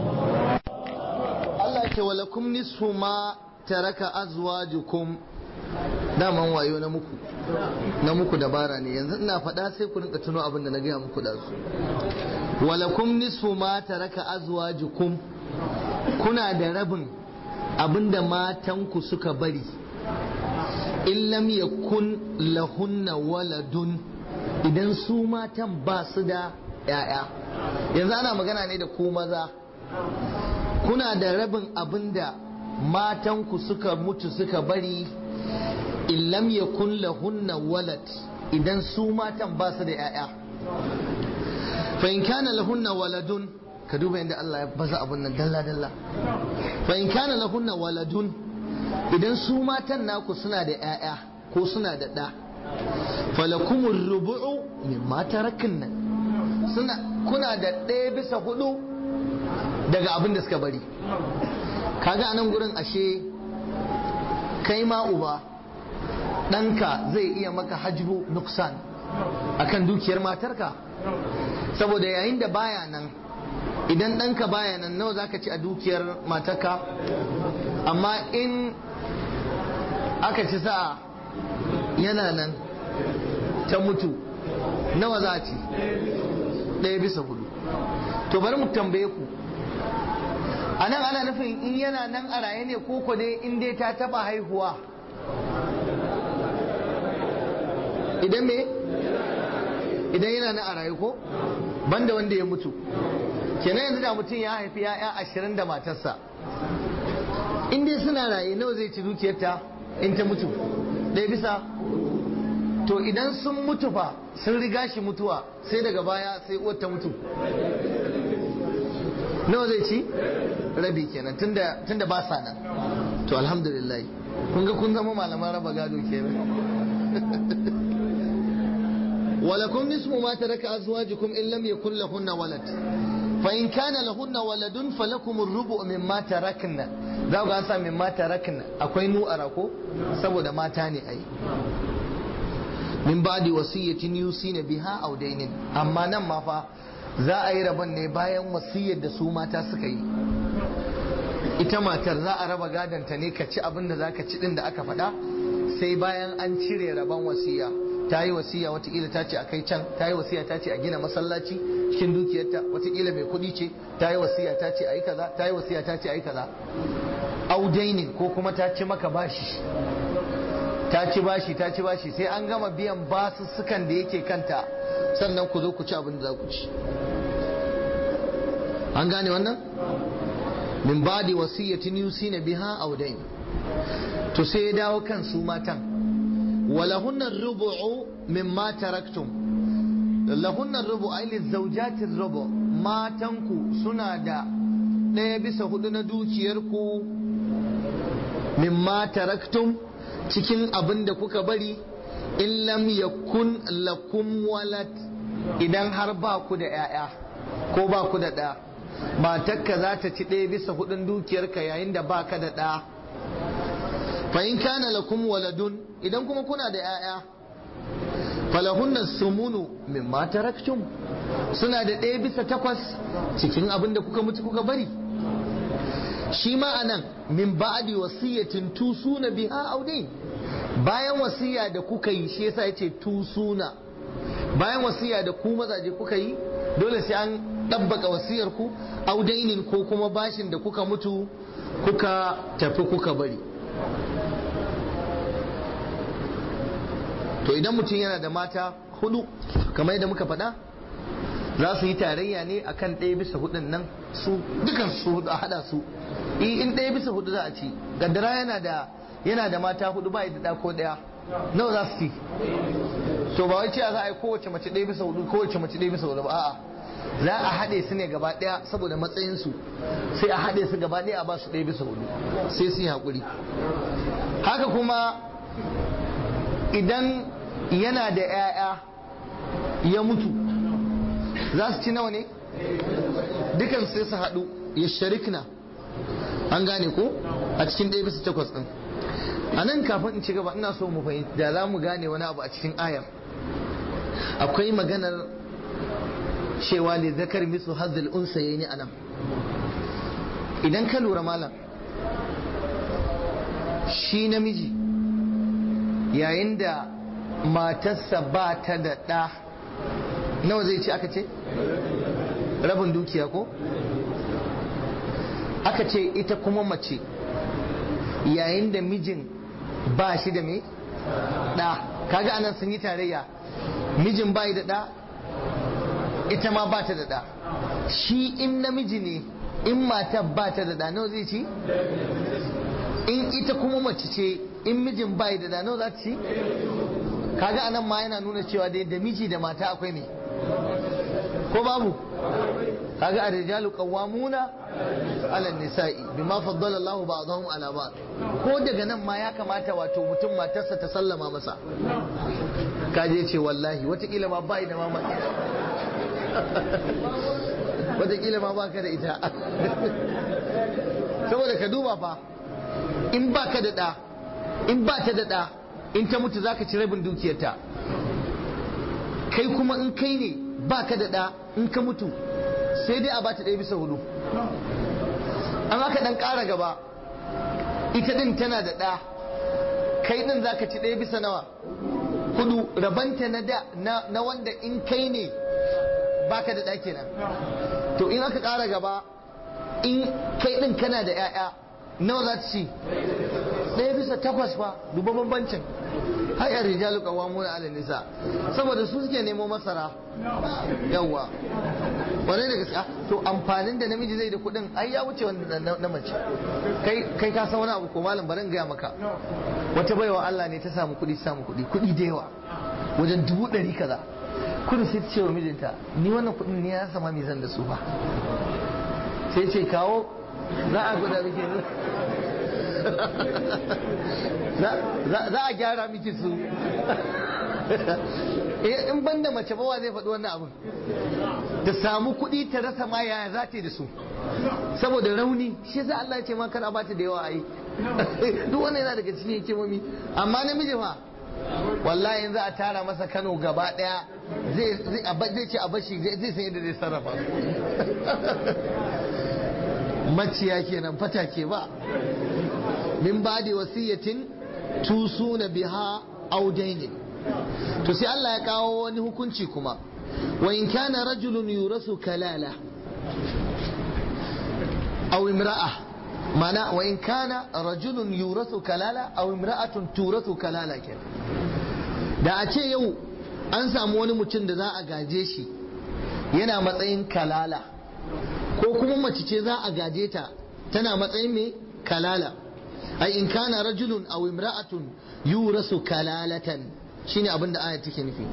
Allah ce walakum nisfu ma taraka azwajukum daman wayo na muku na muku dabara ne yanzu ina faɗa sai ku rinka tuno abin da na gaya muku da su walakum nisfu ma taraka azwajukum kuna da rabin abin da matanku suka bari in lam yakun lahunna waladun idan su matan ba su da 'ya'ya yanzu ana magana ne da ku maza kuna da rabin abin da matanku suka mutu suka bari in lam yakun lahunna walad idan su matan ba su da 'ya'ya fa in kana lahunna waladun ka duba yadda Allah ya baza abun nan dalla dalla fa in kana lahunna waladun idan su matan naku suna da 'ya'ya ko suna da ɗa falakumur rubu'u mimma tarakin nan suna kuna da ɗaya bisa hudu daga abin da suka bari kaga a nan gurin ashe kai ma uba ɗanka zai iya maka hajbu nuksan akan dukiyar matarka saboda yayin da baya nan idan ɗanka baya nan nawa za ka ci a dukiyar matarka amma in aka ci sa'a yana nan ta mutu nawa za a ci ɗaya bisa hudu to bari mu tambaye ku a nan ana nufin in yana nan a raye ne ko dai in dai ta taba haihuwa idan me idan yana nan a raye ko banda wanda ya mutu kenan yanzu da mutum ya haifi ya'ya ashirin da matarsa in dai suna raye nawa zai ci dukiyarta in ta mutu ɗaya bisa to idan sun mutu fa sun riga shi mutuwa sai daga baya sai uwar ta mutu nawa zai ci rabi kenan tunda tunda ba sa nan to alhamdulillah kun ga kun zama malaman raba gado kenan ولكم نصف ما ترك أزواجكم إن لم يكن لهن ولد فإن كان لهن ولد فلكم الربع مما تركنا za ku sa min mata rakna akwai nu arako saboda mata ne ai min ba'di wasiyatin yusina biha aw dainin amma nan ma fa za a yi rabon ne bayan wasiyar da su mata suka yi ita matar za a raba gadonta ne ka ci abin da za ka ci din da aka faɗa sai bayan an cire rabon wasiya ta yi wasiya watakila ta ce a kai can ta yi wasiya ta ce a gina masallaci cikin dukiyarta watakila mai kuɗi ce ta yi wasiya ta ce a yi kaza ta yi wasiya ta ce a yi kaza audainin ko kuma ta ci maka bashi ta ci bashi ta ci bashi sai an gama biyan basussukan da yake kanta sannan ku zo ku ci abin da za ku ci an gane wannan min ba'di wasiyatin yusina biha audain to sai ya dawo kan su matan walahunna rubu'u mimma taraktum lahunna rubu ay lizawjati rubu matanku suna da ɗaya bisa hudu na dukiyarku mimma taraktum cikin abin da kuka bari in lam yakun lakum walad idan har ba ku da 'ya'ya ko ba ku da ɗa matarka za ta ci ɗaya bisa hudun dukiyarka yayin da ba ka da ɗa fa in kana lakum waladun idan kuma kuna da 'ya'ya falahunna sumunu mimma taraktum suna da ɗaya bisa takwas cikin abin da kuka mutu kuka bari shi ma anan min ba'di wasiyatin tusuna biha audain bayan wasiya da kuka yi shi yasa yace tusuna bayan wasiya da ku mazaje kuka yi dole sai an ɗabbaka wasiyar ku audainin ko kuma bashin da kuka mutu kuka tafi kuka bari to idan mutum yana da mata hudu kamar yadda muka faɗa za su yi tarayya ne akan ɗaya bisa hudun nan su dukan su hudu a hada su in ɗaya bisa hudu za a ci gaddara yana da yana da mata hudu ba da ko ɗaya nawa za su ci to ba wai cewa za a yi kowace mace ɗaya bisa hudu kowace mace ɗaya bisa hudu ba a'a za a haɗe su ne gaba ɗaya saboda matsayinsu sai a haɗe su gaba ɗaya a ba su ɗaya bisa hudu sai su yi haƙuri haka kuma idan yana da 'ya'ya ya mutu za su ci nawa ne dukan sai su haɗu ya sharikna an gane ko a cikin ɗaya bisa takwas ɗin a nan kafin in ci gaba ina so mu fahimci da za mu gane wani abu a cikin ayar akwai maganar cewa ne zakar misu hazil unsa yayi a nan idan ka lura malam shi namiji yayin da matarsa ba ta da ɗa nawa zai ci aka ce rabin dukiya ko aka ce ita kuma mace yayin da mijin ba shi da me ɗa kaga anan sun yi tarayya mijin bai da ɗa ita ma ba ta da ɗa shi in namiji ne in mata ba ta da ɗa nawa zai ci in ita kuma mace ce in mijin bai da ɗa nawa za ta ci kaga anan ma yana nuna cewa dai da miji da mata akwai me ko babu kaga ar-rijalu qawwamuna 'ala an-nisa'i bima faddala Allahu ba'dahum 'ala ba'd ko daga nan ma ya kamata wato mutum matarsa ta sallama masa kaje ce wallahi watakila ma bai da mama watakila ma baka da ita saboda ka duba fa in baka da da in ba ta da da in ta mutu zaka ci rabin dukiyarta kai kuma in kai ne baka da da in ka mutu sai dai a bata ɗaya bisa hudu an aka dan ƙara gaba ita din tana da ɗa kai din zaka ci ɗaya bisa nawa hudu rabanta na da na wanda in kai ne baka da ɗa kenan to in aka ƙara gaba in kai din kana da 'ya'ya nawa za ta ci ɗaya bisa takwas fa duba bambancin hayar rijalu qawwamuna 'ala nisa saboda su suke nemo masara yawa wani da gaskiya to amfanin da namiji zai da kuɗin ai ya wuce wanda na mace kai kai ka san wani abu ko malam barin gaya maka wata baiwa Allah ne ta samu kuɗi samu kuɗi kuɗi da yawa wajen dubu ɗari kaza kudu sai ta ce wa mijinta ni wannan kuɗin ne ya sama mai zan da su ba sai ce kawo za a gwada miki za a gyara miki su in ban da mace bawa zai faɗi wannan abin ta samu kuɗi ta rasa ma yaya za ta yi da su saboda rauni shi za Allah ya ce ma kar a bata da yawa ai duk wannan yana daga cikin hikimomi amma namiji fa wallahi in za a tara masa Kano gaba daya zai ce a bashi zai san yadda zai sarrafa maciya kenan fata ke ba min ba da wasiyatin tusuna biha audainin to sai Allah ya kawo wani hukunci kuma wa in kana rajulun yurasu kalala aw imra'a mana wa in kana rajulun yurasu kalala aw imra'atun turasu kalala kenan da a ce yau an samu wani mutum da za a gaje shi yana matsayin kalala ko kuma mace ce za a gaje ta tana matsayin mai kalala ai in kana rajulun aw imra'atun yurasu kalalatan shine abin da ayat take nufi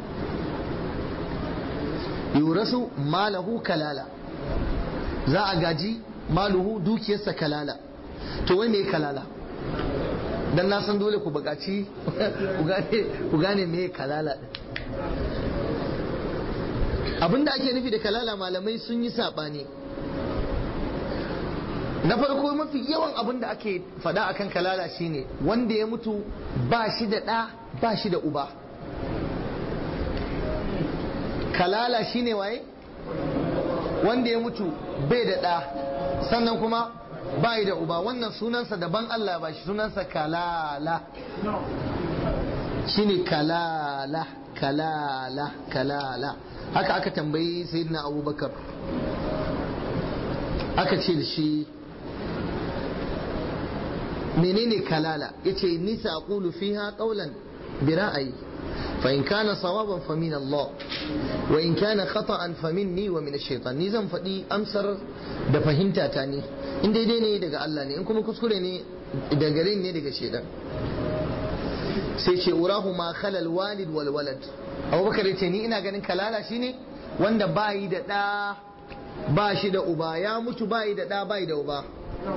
yurasu malahu kalala za a gaji maluhu dukiyarsa kalala to wai me kalala dan na san dole ku bukaci ku gane me kalala din abin da ake nufi da kalala malamai sun yi saɓani na farko mafi yawan abin da ake faɗa akan kalala shine wanda ya mutu ba shi da ɗa ba shi da uba kalala shine waye wanda ya mutu bai da ɗa sannan kuma bai da uba wannan sunansa daban Allah ba shi sunansa kalala shine kalala kalala kalala haka aka tambayi sayyidina abubakar aka ce da shi menene kalala yace ni saqulu fiha qawlan bi ra'ayi fa in kana sawaban fa min Allah wa in kana khata'an fa minni wa min ash-shaytan ni zan faɗi amsar da fahimta ta ne in daidai ne daga Allah ne in kuma kuskure ne daga gare ne daga shaytan sai ce urahu ma khalal walid wal walad abubakar yace ni ina ganin kalala shine wanda bayi da ɗa ba shi da uba ya mutu bayi da ɗa bayi da uba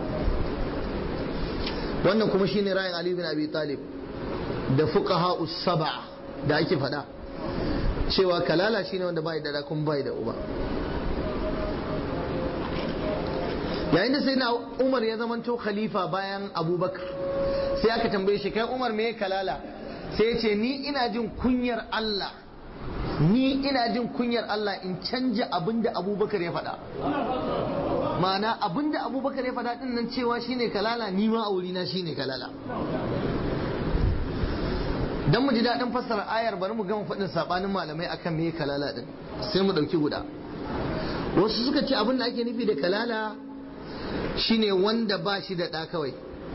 wannan kuma shine ra'ayin Ali bin Abi Talib da fuqaha saba da ake faɗa cewa kalala shine wanda bai da kuma bai da uba yayin da sayyidina Umar ya zamanto khalifa bayan Abubakar sai aka tambaye shi kai Umar me kalala sai ya ce ni ina jin kunyar Allah ni ina jin kunyar Allah in canja abin da Abubakar ya faɗa ma'ana abinda abubakar ya faɗa ɗin nan cewa shine kalala ni ma aurina shine kalala dan mu ji daɗin fassara ayar bari mu gama faɗin saɓanin malamai akan me kalala ɗin sai mu ɗauki guda wasu suka ce abin da ake nufi da kalala shine wanda ba shi da ɗa kawai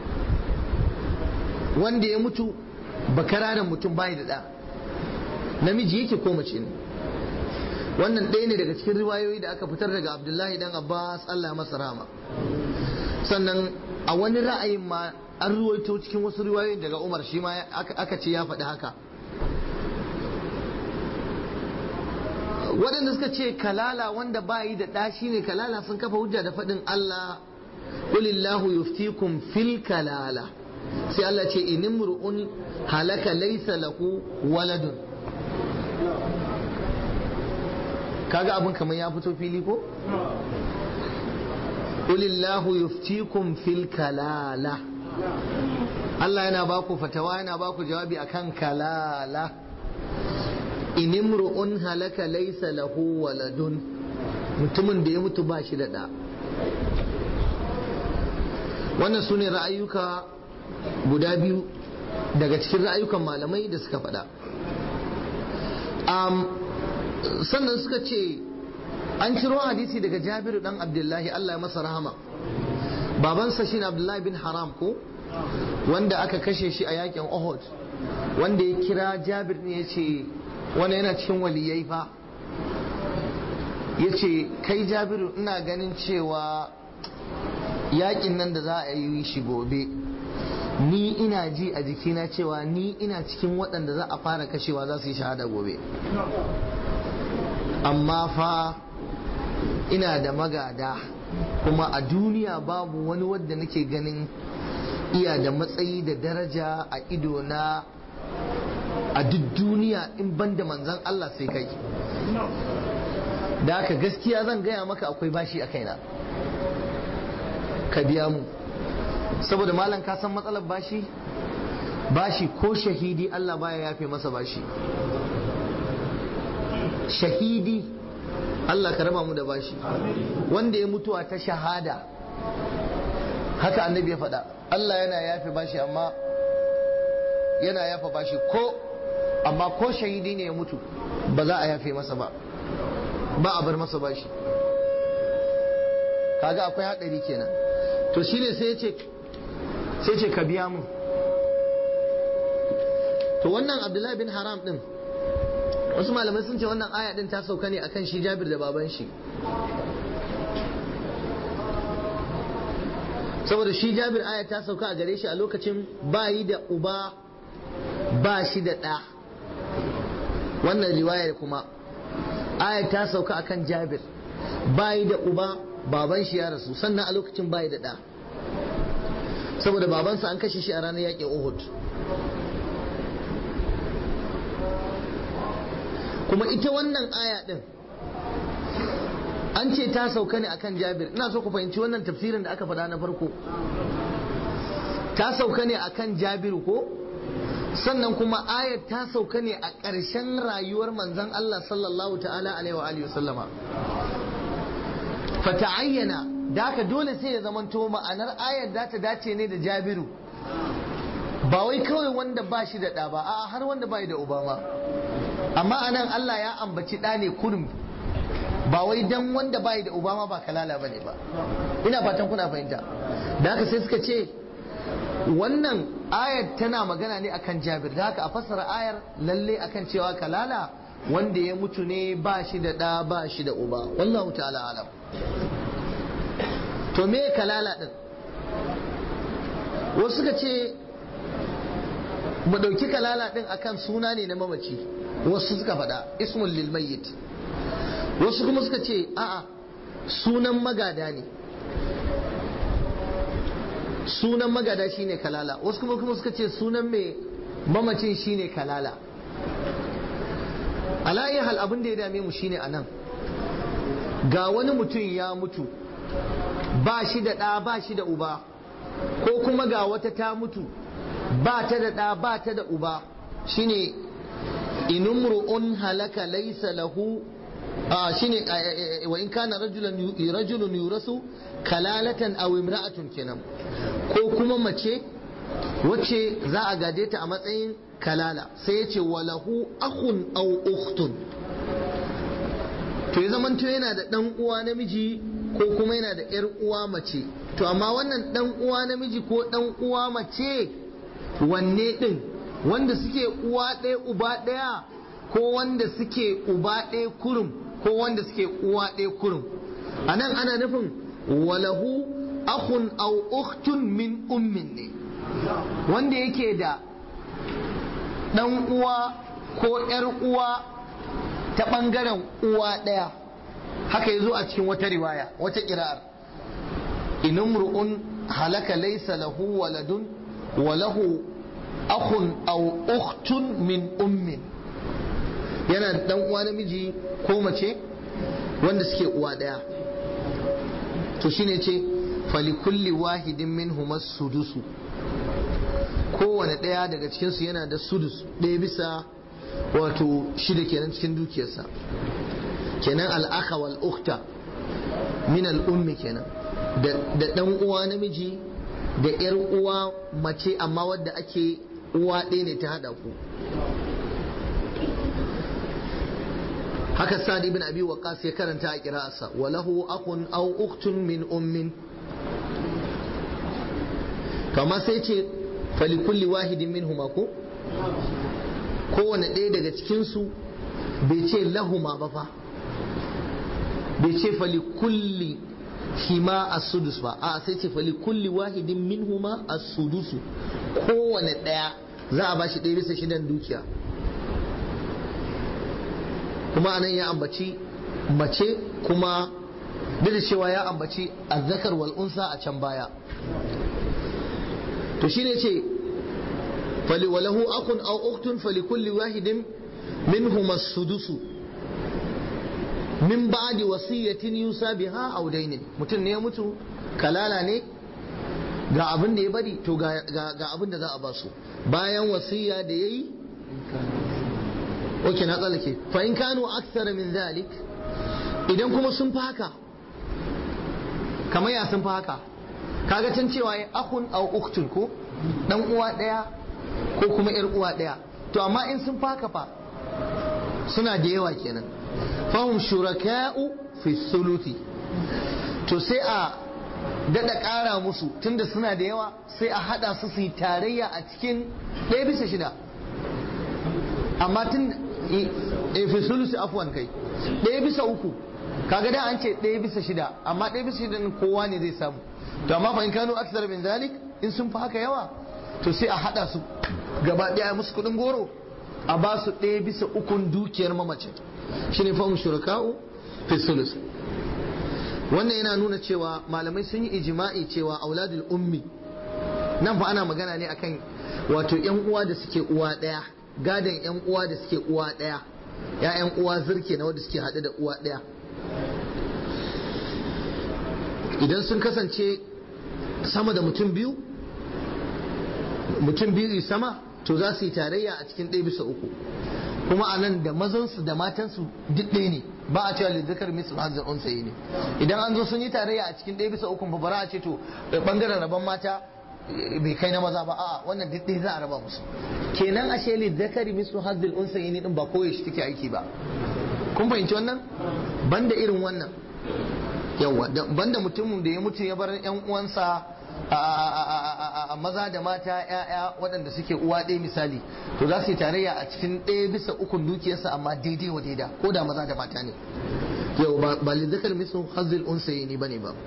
wanda ya mutu bakararan mutum bai da ɗa namiji yake ko mace ne wannan ɗaya ne daga cikin riwayoyi da aka fitar daga abdullahi dan abbas allah masa rama sannan a wani ra'ayin ma an ruwaito cikin wasu riwayoyi daga umar shi ma aka ce ya faɗi haka waɗanda suka ce kalala wanda ba yi da ɗa shi ne kalala sun kafa hujja da faɗin allah qulillahu yuftikum fil kalala sai allah ce inimru'un halaka laysa lahu waladun kaga abin kamar ya fito fili ko Qulillahu yuftikum fil kalala Allah yana baku fatawa yana baku jawabi akan kalala in imru'un halaka laysa lahu waladun mutumin da ya mutu ba shi da da wannan sune ra'ayuka guda biyu daga cikin ra'ayukan malamai da suka faɗa sannan suka ce an ciro hadisi daga jabiru dan abdullahi Allah ya masa rahama babansa shine abdullahi bin haram ko wanda aka kashe shi a yakin Uhud wanda ya kira jabir ne ya ce wani yana cikin waliyai fa ya ce kai jabiru ina ganin cewa yakin nan da za a yi shi gobe ni ina ji a jikina cewa ni ina cikin waɗanda za a fara kashewa za su yi shahada gobe amma fa ina da magada kuma a duniya babu wani wadda nake ganin iya da matsayi da daraja a ido na a duk duniya in ban da manzan Allah sai kai da haka gaskiya zan gaya maka akwai bashi a kaina ka biya mu saboda malam ka san matsalar bashi bashi ko shahidi Allah baya yafe masa bashi shahidi Allah ka raba mu da bashi wanda ya mutuwa ta shahada haka annabi ya faɗa Allah yana yafe bashi amma yana yafa bashi ko amma ko shahidi ne ya mutu ba za a yafe masa ba ba a bar masa bashi kaga akwai haɗari kenan to shine sai ya ce sai ce ka biya mu to wannan abdullahi bin haram din wasu malamai sun ce wannan aya din ta sauka ne akan shi jabir da baban shi saboda shi jabir aya ta sauka a gare shi a lokacin bayi da uba ba shi da ɗa wannan riwayar kuma aya ta sauka akan jabir bayi da uba baban shi ya rasu sannan a lokacin bayi da ɗa saboda babansa an kashe shi a ranar yaƙin uhud kuma ita wannan aya din an ce ta sauka ne akan jabir ina so ku fahimci wannan tafsirin da aka faɗa na farko ta sauka ne akan jabiru ko sannan kuma ayar ta sauka ne a ƙarshen rayuwar manzon Allah sallallahu ta'ala alaihi wa alihi sallama fata'ayyana da haka dole sai ya zamanto ma'anar ayar da ta dace ne da jabiru ba wai kawai wanda ba shi da ɗa ba a har wanda ba da uba ma amma anan Allah ya ambaci ɗa ne kurum ba wai dan wanda ba da uba ma ba kalala bane ba ina fatan kuna fahimta da haka sai suka ce wannan ayar tana magana ne akan jabir da haka a fassara ayar lalle akan cewa kalala wanda ya mutu ne ba shi da ɗa ba shi da uba wallahu ta'ala alam to me kalala din wasu suka ce mu ɗauki kalala ɗin akan suna ne na mamaci wasu suka faɗa ismul lil mayyit wasu kuma suka ce a'a sunan magada ne sunan magada shine kalala wasu kuma kuma suka ce sunan mai mamacin shine kalala ala hal abin da ya dame mu shine anan ga wani mutum ya mutu ba shi da ɗa ba shi da uba ko kuma ga wata ta mutu ba ta da ɗa ba ta da uba shine inumru'un halaka laysa lahu a shine wa in kana rajulan rajulun yurasu kalalatan aw imra'atun kenan ko kuma mace wacce za a gade ta a matsayin kalala sai ya ce walahu akhun aw ukhtun to ya zamanto yana da dan uwa namiji ko kuma yana da yar uwa mace to amma wannan dan uwa namiji ko dan uwa mace wanne din wanda suke uwa ɗaya uba ɗaya ko wanda suke uba ɗaya kurum ko wanda suke uwa ɗaya kurum a nan ana nufin walahu akhun aw ukhtun min ummin ne wanda yake da ɗan uwa ko ‘yar uwa ta ɓangaren uwa ɗaya haka ya zo a cikin wata riwaya wata ƙira'ar inumru'un halaka laysa lahu waladun wa lahu akhun aw ukhtun min ummin yana da dan uwa namiji ko mace wanda suke uwa daya to shine ce fali kulli wahidin minhum sudusu kowane daya daga cikin su yana da sudus ɗaya bisa wato shida kenan cikin dukiyarsa kenan al'aka wal ukhta min al ummi kenan da dan uwa namiji da yar uwa mace amma wadda ake uwa ɗaya ne ta haɗa ku haka sa'ad ibn abi waqas ya karanta a qira'arsa wa lahu akhun aw ukhtun min ummin kama sai ce fali kulli wahidin minhum ko kowane ɗaya daga cikinsu bai ce lahuma ba fa bai ce fali kulli hima a sudus ba a sai ce fali kulli wahidin min huma a sudusu kowane ɗaya za a bashi ɗaya bisa shidan dukiya kuma anan ya ambaci mace kuma duk da cewa ya ambaci azzakar wal unsa a can baya to shine ce fali walahu akun aw uktun fali kulli wahidin minhum as-sudusu min ba'di wasiyatin yusa biha aw dainin mutum ne ya mutu kalala ne ga abin da ya bari to ga ga abin da za a ba su bayan wasiya da yayi oke na tsallake fa in kanu akthar min dhalik idan kuma sun fi haka kamar ya sun fi haka kaga can cewa ya akhun aw uktun ko dan uwa daya ko kuma yar uwa daya to amma in sun fi haka fa suna da yawa kenan fahum shuraka'u fi suluti to sai a dada ƙara musu tunda suna da yawa sai a hada su su yi tarayya a cikin ɗaya bisa shida amma tun e fi sulusi afwan kai ɗaya bisa uku kaga da an ce ɗaya bisa shida amma ɗaya bisa shida kowa ne zai samu to amma fa in kanu aksar min zalik in sun fi haka yawa to sai a hada su gaba ɗaya musu kuɗin goro a ba su ɗaya bisa ukun dukiyar mamacin shine fahim shuraka'u fi sulus wannan yana nuna cewa malamai sun yi ijima'i cewa auladul ummi nan fa ana magana ne akan wato yan uwa da suke uwa ɗaya gadon yan uwa da suke uwa ɗaya ya'yan uwa zirke na wanda suke haɗe da uwa ɗaya idan sun kasance sama da mutum biyu mutum biyu sama to za su yi tarayya a cikin ɗaya bisa uku kuma a nan da mazansu da matansu duk ɗaya ne ba a cewa lizzakar misal hazin unsayi ne idan an zo sun yi tarayya a cikin ɗaya bisa uku ba bara a ce to bangaren rabon mata bai kai na maza ba a wannan duk ɗaya za a raba musu kenan ashe lizzakar misal hazin unsayi ne din ba koyi shi take aiki ba kun fahimci wannan banda irin wannan yawa banda mutumin da ya mutu ya bar yan uwansa a maza da mata ‘ya'ya waɗanda suke uwa ɗaya misali to za su yi tarayya a cikin ɗaya bisa ukun dukiyarsa amma daidai wa daida ko da maza da mata ne yau ba lizzakar misu hazil unsayi ne bane ba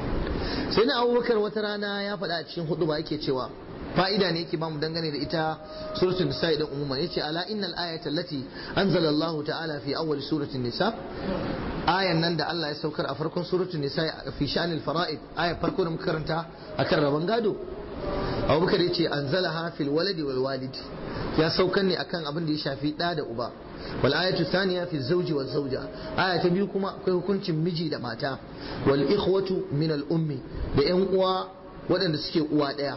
sai na abubakar wata rana ya faɗa a cikin hudu ba yake cewa fa'ida ne yake bamu dangane da ita suratul nisa idan umuman yace ala innal ayata allati anzala Allah ta'ala fi awwal suratul nisa ayan nan da Allah ya saukar a farkon suratul nisa fi sha'anil fara'id ayar farko da muka karanta akan rabon gado Abubakar yace anzalaha fil waladi wal walid ya saukar ne akan abin da ya shafi da da uba wal ayatu thaniya fi zawji wal zawja aya ta biyu kuma akwai hukuncin miji da mata wal ikhwatu min al ummi da yan uwa waɗanda suke uwa ɗaya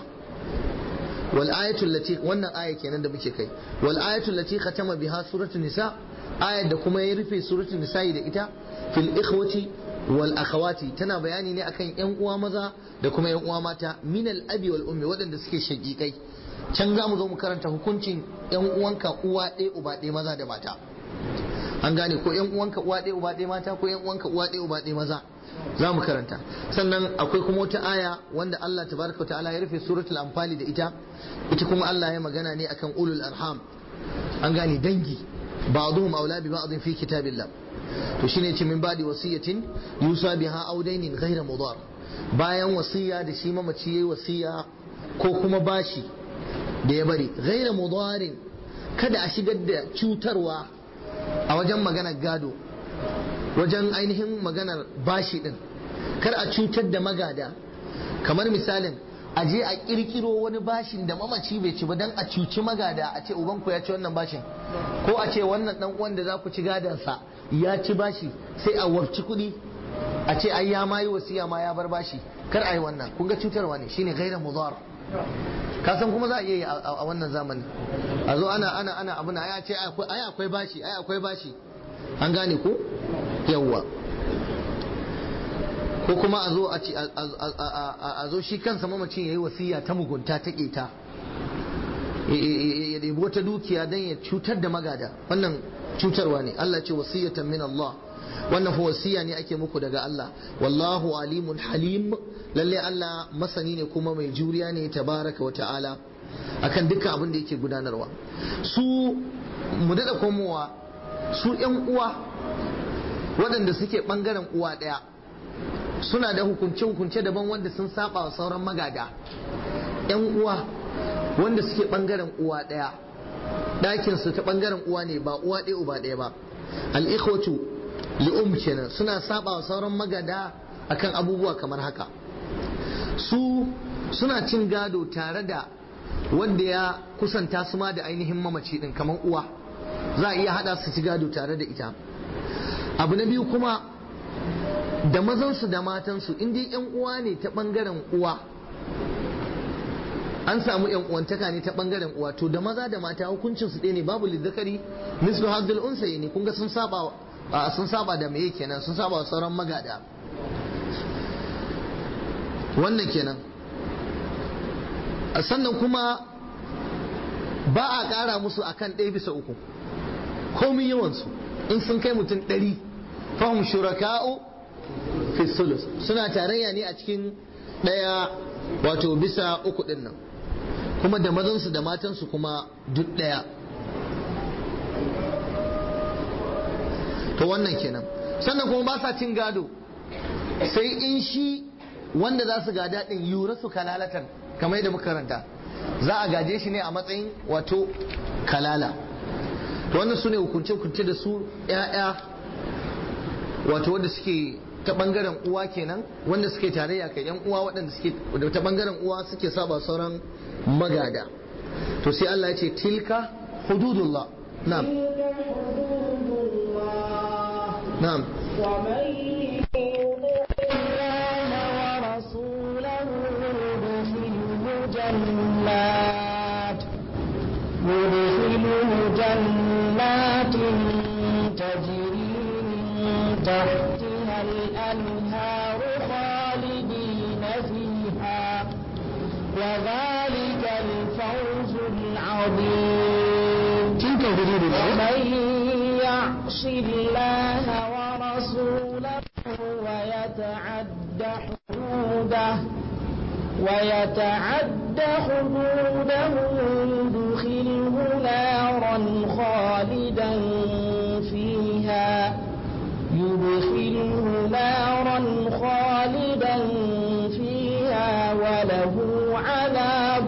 wal ayatul lati wannan aya kenan da muke kai wal ayatul lati khatama biha suratul nisa ayar da kuma ya rufe suratul nisa da ita fil ikhwati wal akhawati tana bayani ne akan yan uwa maza da kuma yan uwa mata min al abi wal ummi waɗanda suke shagikai can za mu zo mu karanta hukuncin yan uwanka uwa ɗaya uba ɗaya maza da mata an gane ko yan uwanka uwa ɗaya uba ɗaya mata ko yan uwanka uwa ɗaya uba ɗaya maza za mu karanta sannan akwai kuma wata aya wanda Allah tabaraka wa ta'ala ya rufe suratul anfali da ita ita kuma Allah ya magana ne akan ulul arham an gane dangi ba'dhum aula bi ba'dhin fi kitabillah to shine ce min ba'di wasiyatin yusa biha aw dainin ghayra mudar bayan wasiya da shi mamaci yayi wasiya ko kuma bashi da ya bari ghayra mudarin kada a shigar da cutarwa a wajen maganar gado wajen ainihin maganar bashi din kar a cutar da magada kamar misalin a je a kirkiro wani bashin da mamaci bai ci ba dan a cuci magada a ce ubanku ya ci wannan bashin ko a ce wannan dan uwan da za ku ci gadansa ya ci bashi sai a warci kuɗi a ce ai ya mayi wasiya ma ya bar bashi kar a yi wannan kun ga cutarwa ne shine gairan mudar ka san kuma za a iya yi a wannan zamani a zo ana ana ana abuna ai a ce ai akwai bashi ai akwai bashi an gane ko yawwa ko kuma a zo a zo shi kansa mamacin ya yi wasiya ta mugunta ta keta ya ɗebi wata dukiya don ya cutar da magada wannan cutarwa ne Allah ce wasiyatan min Allah wannan fa wasiya ne ake muku daga Allah wallahu alimun halim lalle Allah masani ne kuma mai juriya ne tabaraka wa ta'ala akan dukkan abin da yake gudanarwa su mu daɗa komowa su ‘yan uwa waɗanda suke ɓangaren uwa ɗaya suna da hukunce-hukunce daban wanda sun saba wa sauran magada ‘yan uwa wanda suke ɓangaren uwa ɗaya ɗakinsu ta ɓangaren uwa ne ba uwa ɗaya uba ɗaya ba al'ikhwatu li'um kenan suna saba wa sauran magada akan abubuwa kamar haka su suna cin gado tare da wanda ya kusanta su ma da ainihin mamaci din kamar uwa za a iya hada su ci gado tare da ita abu na biyu kuma da mazansu da matansu in dai yan uwa ne ta bangaren uwa an samu yan uwantaka ne ta bangaren uwa to da maza da mata hukuncin su ɗaya ne babu lizzakari mislu haddul unsayi ne kun ga sun saba sun saba da meye kenan sun saba wa sauran magada wannan kenan sannan kuma ba a ƙara musu akan ɗaya bisa uku komin yawansu in sun kai mutum ɗari fahim shuraka'u fi sulus suna tarayya ne a cikin ɗaya wato bisa uku ɗin nan kuma da mazansu da matansu kuma duk ɗaya to wannan kenan sannan kuma ba sa cin gado sai in shi wanda za su gada ɗin yura su kalalatan kamar yadda muka karanta za a gaje shi ne a matsayin wato kalala to wannan su ne hukunce-hukunce da su ‘ya'ya wato wanda suke ta bangaren uwa kenan wanda suke tarayya kai yan uwa waɗanda suke da ta bangaren uwa suke saba sauran magada to sai Allah ya ce tilka hududullah na'am na'am ومن يطع الله ورسوله يدخله جنات يدخله جنات تجري من تحتها الأنهار خالدين فيها وذلك الفوز العظيم تلك hududullah ومن يعص الله ورسوله ويتعد حدوده ويتعد حدوده يدخله نارا خالدا فيها يدخله نارا خالدا فيها وله عذاب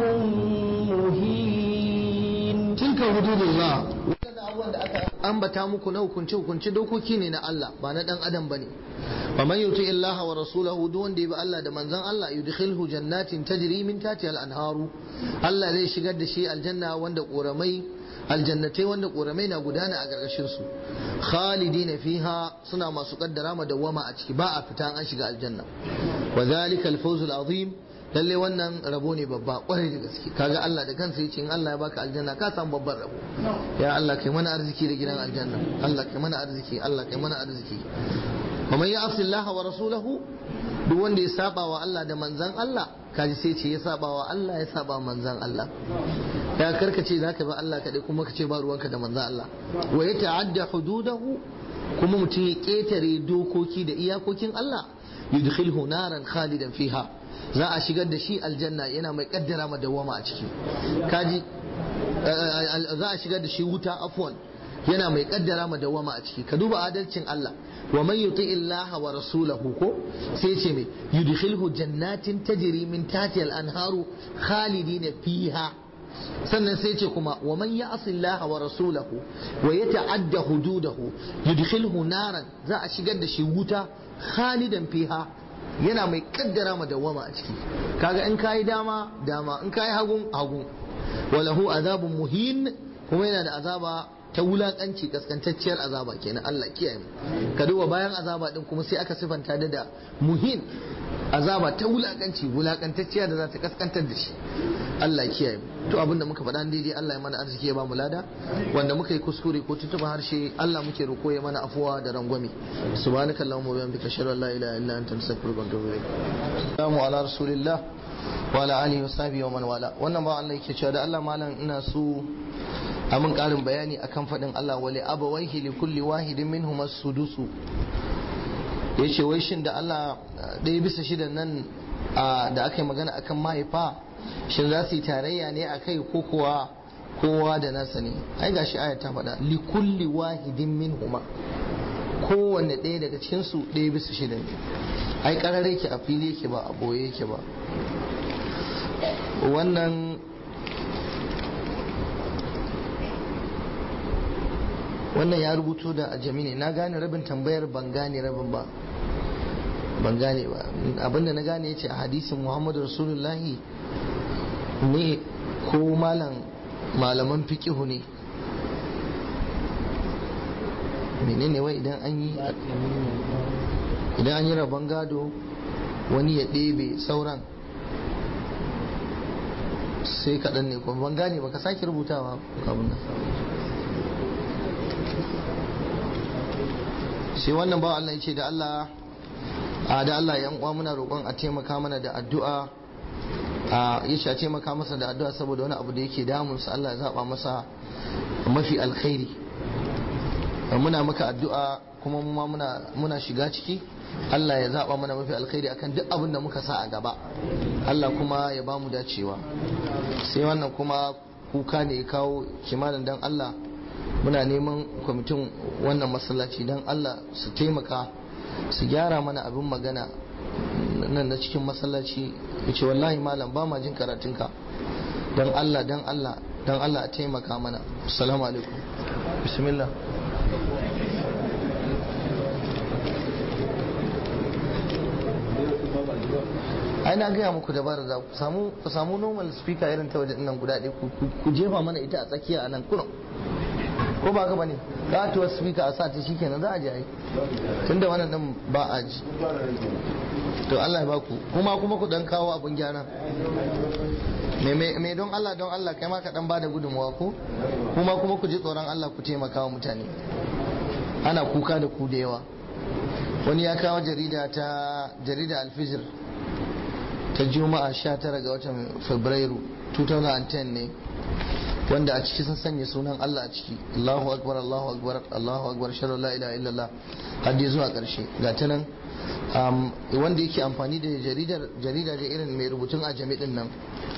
مهين tilka hududullah wannan abubuwan da aka ambata muku na hukunce hukunce dokoki ne na Allah ba na dan adam bane wa man yuti illaha wa rasulahu duk wanda ya bi Allah da manzon Allah yudkhilhu jannatin tajri min tahtiha al-anharu Allah zai shigar da shi aljanna wanda koramai aljannatai wanda koramai na gudana a gargashin su khalidina fiha suna masu kaddara ma dawama a ciki ba a fita an shiga aljanna wa zalika al-fawz al-azim lalle wannan rabo ne babba kwarai da gaske kaga Allah da kansa yace in Allah ya baka aljanna ka samu babban rabo ya Allah kai mana arziki da gidan aljanna Allah kai mana arziki Allah kai mana arziki wa man ya'si Allah wa rasulahu duk wanda ya saba wa Allah da manzan Allah kaji sai ce ya saba wa Allah ya saba wa manzan Allah ya karkace zaka bi Allah kadai kuma kace ba ruwanka da manzan Allah wa ya ta'adda hududahu kuma mutum ya ketare dokoki da iyakokin Allah yudkhilhu naran khalidan fiha za a shigar da shi aljanna yana mai kaddara ma dawama a ciki kaji za a shigar da shi wuta afwan yana mai kaddara ma dawama a ciki ka duba adalcin Allah wa man yuti illaha wa rasulahu ko sai ce me yudkhilhu jannatin tajri min tahtiha al-anharu khalidina fiha sannan sai ce kuma wa man ya'si Allah wa rasulahu wa yata'adda hududahu yudkhilhu naran za a shigar da shi wuta khalidan fiha yana mai kaddara ma dawama a ciki kaga in kayi dama dama in kayi hagun hagun walahu azabun muhin kuma yana da azaba ta wulakanci kaskantacciyar azaba kenan Allah kiyaye mu ka duba bayan azaba din kuma sai aka sifanta da da muhin azaba ta wulakanci wulakantacciya da za ta kaskantar da shi Allah kiyaye mu to abinda muka faɗa daidai Allah ya mana arziki ya ba mu lada wanda muka yi kuskure ko tutuba harshe Allah muke roko ya mana afuwa da rangwame subhanaka allahumma wa bihamdika ashhadu an la ilaha illa anta astaghfiruka wa atubu ilaik assalamu ala rasulillah wa ala alihi wa sahbihi wa man wala wannan ba Allah yake cewa da Allah malam ina so a mun karin bayani akan faɗin Allah wali abawaihi li kulli wahidin minhum as-sudusu yace wai shin da Allah ɗaya bisa shidan nan da aka yi magana akan mahaifa shin za su yi tarayya ne a kai ko kuwa kowa da nasa ne ai gashi aya ta faɗa li kulli wahidin minhuma kowanne ɗaya daga cikin su ɗaya bisa shida ne ai karare yake a fili yake ba a boye yake ba wannan wannan ya rubuto da ajami ne na gane rabin tambayar ban gane rabin ba ban gane ba abinda na gane yace a hadisin muhammadu rasulullahi ne ko malam malaman fiqihu ne menene wai idan an yi idan an yi rabon gado wani ya ɗebe sauran sai kaɗan ne kuma ban gane ba ka sake rubutawa abin nan sai wannan bawa Allah ya ce da Allah a da Allah yan uwa muna roƙon a taimaka mana da addu'a a ya ce a taimaka masa da addu'a saboda wani abu da yake damunsa Allah ya zaba masa mafi alkhairi muna maka addu'a kuma mu ma muna muna shiga ciki Allah ya zaba mana mafi alkhairi akan duk abin da muka sa a gaba Allah kuma ya ba mu dacewa sai wannan kuma kuka ne ya kawo kimanin dan Allah muna neman kwamitin wannan masallaci don Allah su taimaka su gyara mana abin magana nan na cikin masallaci ya ce wallahi malam ba ma jin karatunka don Allah don Allah don Allah a taimaka mana assalamu alaikum bismillah ai na gaya muku dabara da ku samu ku samu normal speaker irin ta wajen nan guda ɗaya ku jefa mana ita a tsakiya a nan kuna ko ba ka bane katuwar speaker a sa ta shikenan za a ji ai tunda wannan din ba a ji to Allah ya baku kuma kuma ku dan kawo abun gyara me me don Allah don Allah kai ma ka dan bada gudunmuwa ko kuma kuma ku ji tsoron Allah ku taimaka wa mutane ana kuka da ku da yawa wani ya kawo jarida ta jarida alfijir ta juma'a 19 ga watan fabrairu 2010 ne wanda a ciki sun sanya sunan Allah a ciki Allahu akbar Allahu akbar Allahu akbar shar la ilaha illallah har dai zuwa karshe ga ta nan wanda yake amfani da jaridar jarida da irin mai rubutun a jami'in nan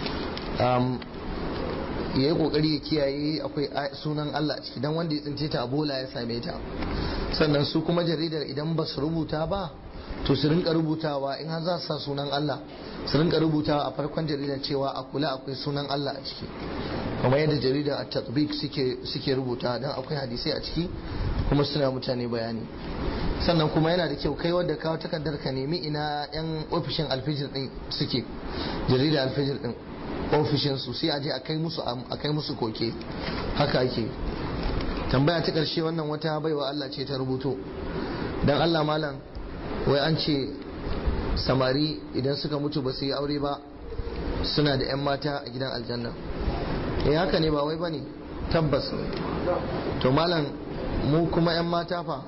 ya yi kokari ya kiyaye akwai sunan Allah a ciki dan wanda ya tsince ta a bola ya same ta sannan su kuma jaridar idan ba su rubuta ba to su rinka rubutawa in har za su sa sunan Allah su rinka rubutawa a farkon jaridar cewa a kula akwai sunan Allah a ciki kuma yadda jarida a tatbik suke suke rubuta dan akwai hadisai a ciki kuma suna mutane bayani sannan kuma yana da kyau kai wanda kawo takardar ka nemi ina yan ofishin alfijir din suke jarida alfijir din ofishin su sai a je a kai musu a kai musu koke haka ake tambaya ta karshe wannan wata baiwa Allah ce ta rubuto dan Allah malam wai an ce samari idan suka mutu ba su yi aure ba suna da 'yan mata a gidan aljanna eh haka ne ba wai ba ne tabbas to malam mu kuma 'yan mata fa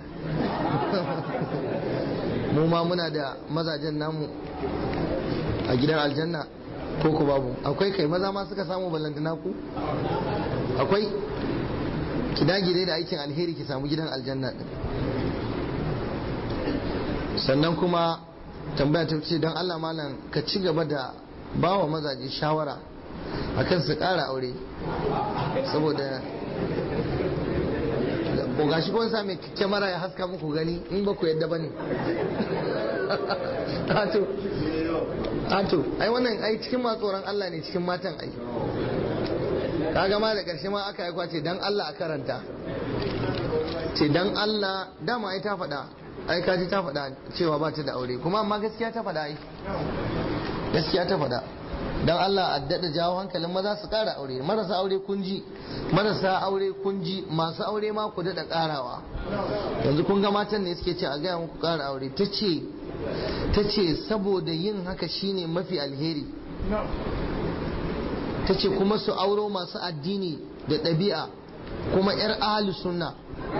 mu ma muna da mazajen namu a gidan aljanna ko ku babu akwai kai maza ma suka samu ballantana ku akwai ki dage dai da aikin alheri ki samu gidan aljanna din sannan kuma tambaya ta ce don Allah malam ka ci gaba da bawa mazaje shawara akan su ƙara aure saboda ko gashi kun sami kyamara ya haska muku gani in ba ku yadda ba ne ato ato ai wannan ai cikin ma tsoron Allah ne cikin matan ai kaga ma da ƙarshe ma aka yi kwace dan Allah a karanta ce dan Allah dama ai ta faɗa ai kaji ta faɗa cewa ba ta da aure kuma amma gaskiya ta faɗa ai gaskiya ta faɗa dan Allah a daɗa jawo hankalin maza su ƙara aure marasa aure kun ji marasa aure kun ji masu aure ma ku daɗa ƙarawa yanzu kun ga matan ne suke ce a gaya muku ƙara aure ta ce ta ce saboda yin haka shine mafi alheri ta ce kuma su auro masu addini da ɗabi'a kuma 'yar ahalu sunna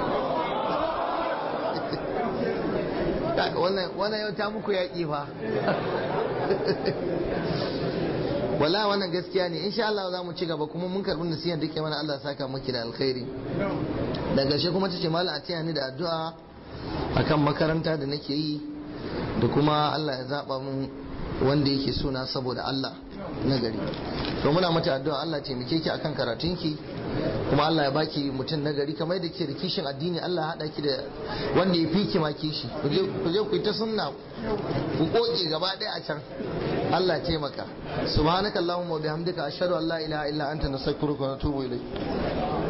wannan yau ta muku yaƙi fa wala wannan gaskiya ne insha Allah za mu ci gaba kuma mun karɓi nasiha da ke mana Allah saka maki da alkhairi da ƙarshe kuma ta ce malam a taya ni da addu'a akan makaranta da nake yi da kuma Allah ya zaɓa mun wanda yake suna saboda Allah na gari to muna mata addu'a Allah taimake ki akan karatunki kuma Allah ya baki mutum na gari kamar da ke da kishin addini Allah ya hada ki da wanda ya fi ki ma kishi ku je ku yi ta sunna ku koke gaba ɗaya a can Allah ya taimaka subhanakallahumma wa bihamdika ashhadu an la ilaha illa anta nastaghfiruka wa natubu ilayk